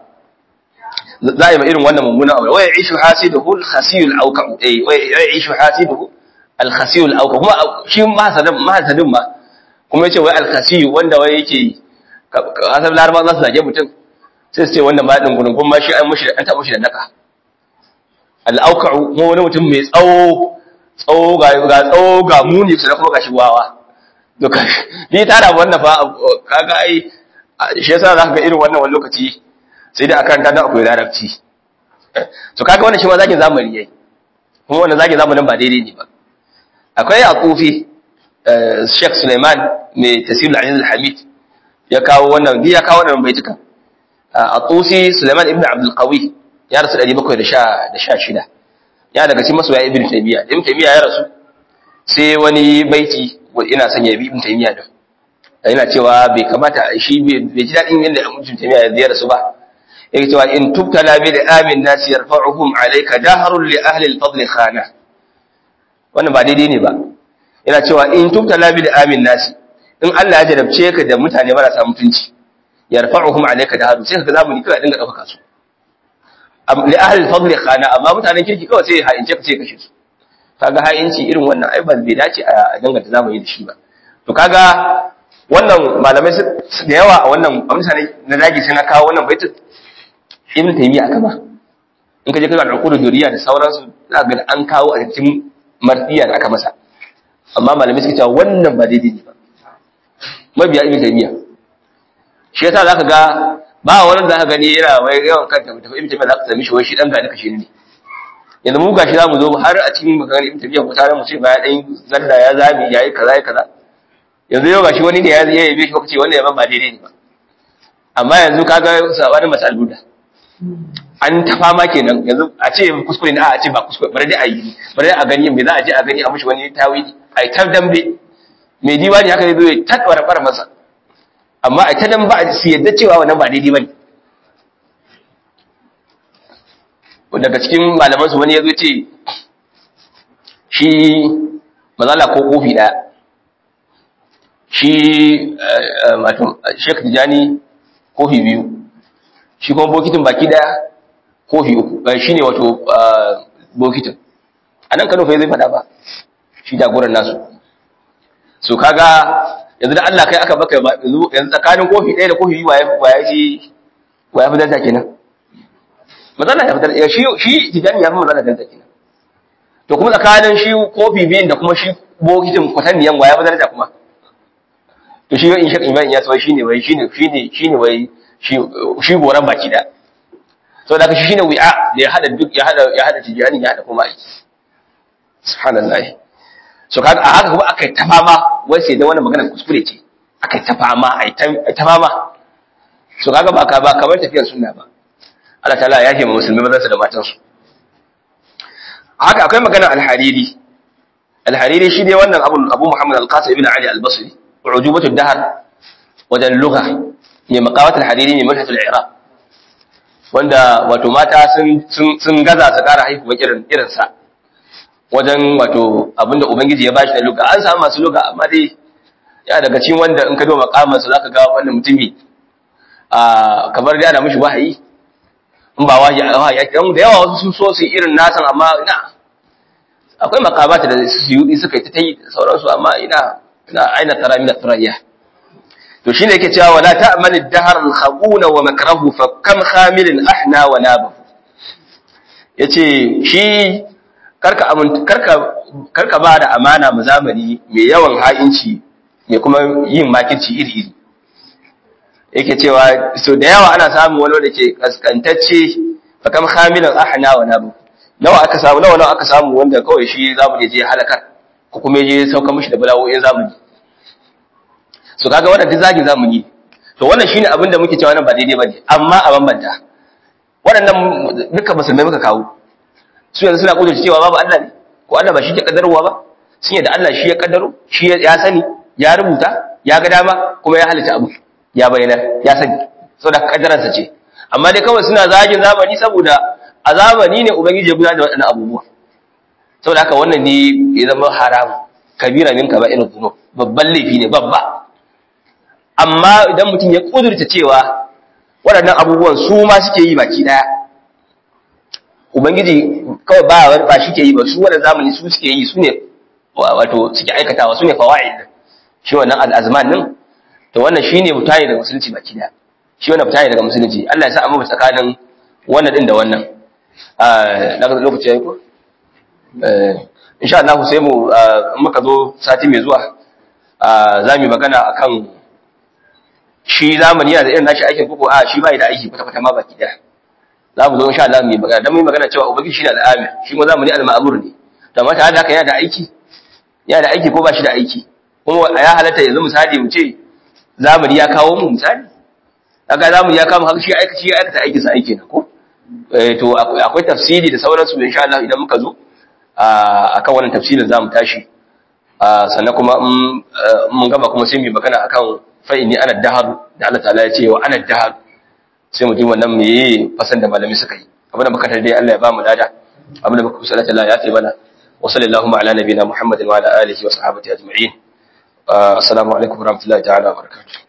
za a yi ma irin wannan mummunan abu wai ishu hasidu al-khasiyul auka eh wai ishu hasidu al-khasiyul auka kuma shi mahasadin mahasadin ma kuma yace wai al-khasiyu wanda wai yake asal laraba za su zage mutum sai su ce wanda ma din gurgun ma shi an mushi an taɓa shi da naka al-auka'u mu wani mutum mai tsawo tsawo ga ga tsawo ga muni sai kuma gashi wawa duka ni tara wannan fa kaga ai shi yasa zaka ga irin wannan wani lokaci sai dai akan ta da akwai larabci to kaga wannan shi ma zaki zamani yayi kuma wannan zaki zamanin ba daidai ne ba akwai akufi Sheikh Suleiman mai tafsir al-Aziz al-Hamid ya kawo wannan ya kawo wannan baitukan a tusi Suleiman ibn Abdul Qawi ya rasu 716 ya daga cikin masoya ibn taymiya ibn taymiya ya rasu sai wani baiti ina son ya bi ibn taymiya da yana cewa bai kamata shi bai ji dadin yadda ibn taymiya ya rasu ba yake cewa in tubtala bi amin nas yarfa'uhum alayka dahrun li ahli al-fadl khana wannan ba daidai ne ba yana cewa in tubtala bi amin nas in Allah ya jarabce ka da mutane marasa mutunci yarfa'uhum alayka dahrun sai ka zamani kai dinga dauka su li ahli al-fadl khana amma mutanen kirki kawai sai ha'ince ka sai kashe su kaga ha'inci irin wannan ai ba bai dace a danganta zamani da shi ba to kaga wannan malamai da yawa a wannan mutane na zagi sai na kawo wannan baitin ibn taymiya aka ba in ka je kaga al'uqud duriya da sauransu za ga an kawo a cikin martiya da aka masa amma malamai suka cewa wannan ba daidai ne ba mabiya ibn taymiya shi yasa zaka ga ba wani da aka gani yana wai yawan kanta mutum ibn taymiya zaka sami shi wai shi dan gani kashe ne yanzu mu gashi zamu zo har a cikin maganar ibn taymiya ko tare mu ce ba ya dan zalla ya zabi yayi kaza ya kaza yanzu yau gashi wani ne ya yabe shi kace wannan yaban ba daidai ne ba amma yanzu kaga sabanin masal buda an ta fama kenan yanzu a ce kuskure ne a ce ba kuskure bari dai a yi bari a gani me za a je a gani a mushi wani tawili a ta dambe mai diwani haka zai zo ya takwara fara masa amma a ta dan ba su yadda cewa wannan ba daidai bane daga cikin malaman su wani ya zo ce shi mazala ko kofi daya shi wato Sheikh Tijani kofi biyu shi kuma bokitin baki daya kofi uku shi ne wato bokitin a nan kano fa zai fada ba shi jagoran nasu so kaga yanzu da Allah kai aka baka yanzu tsakanin kofi ɗaya da kofi biyu waye shi waye fi danta kenan mazana ya fitar shi shi tijani ya fi mazana danta kenan to kuma tsakanin shi kofi biyun da kuma shi bokitin kwatanniyan waye fi danta kuma to shi in shak iman ya tsawai shine wai shine shine shine wai shi goran baki da so da shi shine wi'a da ya hada duk ya hada ya hada tijani ya hada kuma aiki subhanallah so kaga a haka kuma akai ta fama wai sai da wannan magana kuskure ce akai ta fama ai ta ta fama so kaga ba ka ba kamar tafiyar sunna ba Allah ta'ala ya yi musulmi mazansa da matansu haka akwai magana al-hariri al-hariri shi ne wannan abu abu muhammad al-qasim ibn ali al-basri عجوبة الدهر وذا اللغة من مقامات الحريري من منحة العراق wanda wato mata sun gaza su kara haihuwa irin irinsa wajen wato abinda ubangiji ya bashi da luga an samu masu luga amma dai ya daga cikin wanda in ka duba makamansa zaka ga wannan mutumi a kamar da ana mishi wahayi in ba wahayi wahayi dan da yawa wasu sun so su irin nasan amma ina akwai makamata da su yi suka yi ta yi sauransu amma ina ina aina tara min at-turayya to shine yake cewa wala ta'mal ad-dahr al-khawuna wa makrahu fa kam khamilin ahna wa nabahu yace shi karka karka karka ba da amana mu zamani mai yawan ha'inci mai kuma yin makirci iri iri yake cewa so da yawa ana samun wani wanda ke kaskantacce fa kam khamilin ahna wa nabahu nawa aka samu nawa nawa aka samu wanda kawai shi zamu je halakar ko kuma je sauka mishi da bala'o'in zamani so kaga wannan duk zagin zamani to wannan shine abin da muke cewa nan ba daidai bane amma a bambanta waɗannan duka musulmai muka kawo su yanzu suna kudurci cewa babu Allah ne ko Allah ba shi ke kaddarwa ba sun yadda Allah shi ya kaddaro shi ya sani ya rubuta ya ga dama kuma ya halitta abu ya bayyana ya sani saboda kaddaransa ce amma dai kawai suna zagin zamani saboda a zamani ne ubangiji ya gudanar da waɗannan abubuwa saboda haka wannan ne ya zama haram kabira min kaba'ir dhunub babban laifi ne babba amma idan mutum ya kudurta cewa waɗannan abubuwan su ma suke yi baki daya ubangiji kawai ba ba shi ke yi ba su wannan zamani su suke yi su ne wato suke aikatawa su ne fawaid shi wannan al'azman din to wannan shine mutane daga musulunci baki daya shi wannan mutane daga musulunci Allah ya sa amma tsakanin wannan din da wannan a lokaci yayi ko insha Allah sai mu muka zo sati mai zuwa za mu magana akan shi zamani yana da irin nashi aikin koko a shi bai da aiki kwata kwata ma baki daya za mu zo insha Allah mu magana dan mu magana cewa ubangiji shi ne al'amir shi kuma zamani al-ma'mur ne to amma tare da haka yana da aiki yana da aiki ko ba shi da aiki kuma ya halatta yanzu misali mu ce zamani ya kawo mu misali kaga zamani ya kawo haka shi aika shi aikata aikin sa aiki na ko to akwai tafsiri da sauransu insha Allah idan muka zo akan wannan tafsirin zamu tashi sannan kuma mun gaba kuma sai mu magana akan fa inni ana dahar da Allah ta'ala ya ce wa ana dahar sai mu ji wannan meye fasan da malami suka yi abin da muka dai Allah ya ba mu lada abin da muka kusa Allah ya ce mana wa sallallahu ala nabiyina muhammadin wa ala alihi wa sahbihi ajma'in assalamu alaikum warahmatullahi ta'ala wa barakatuh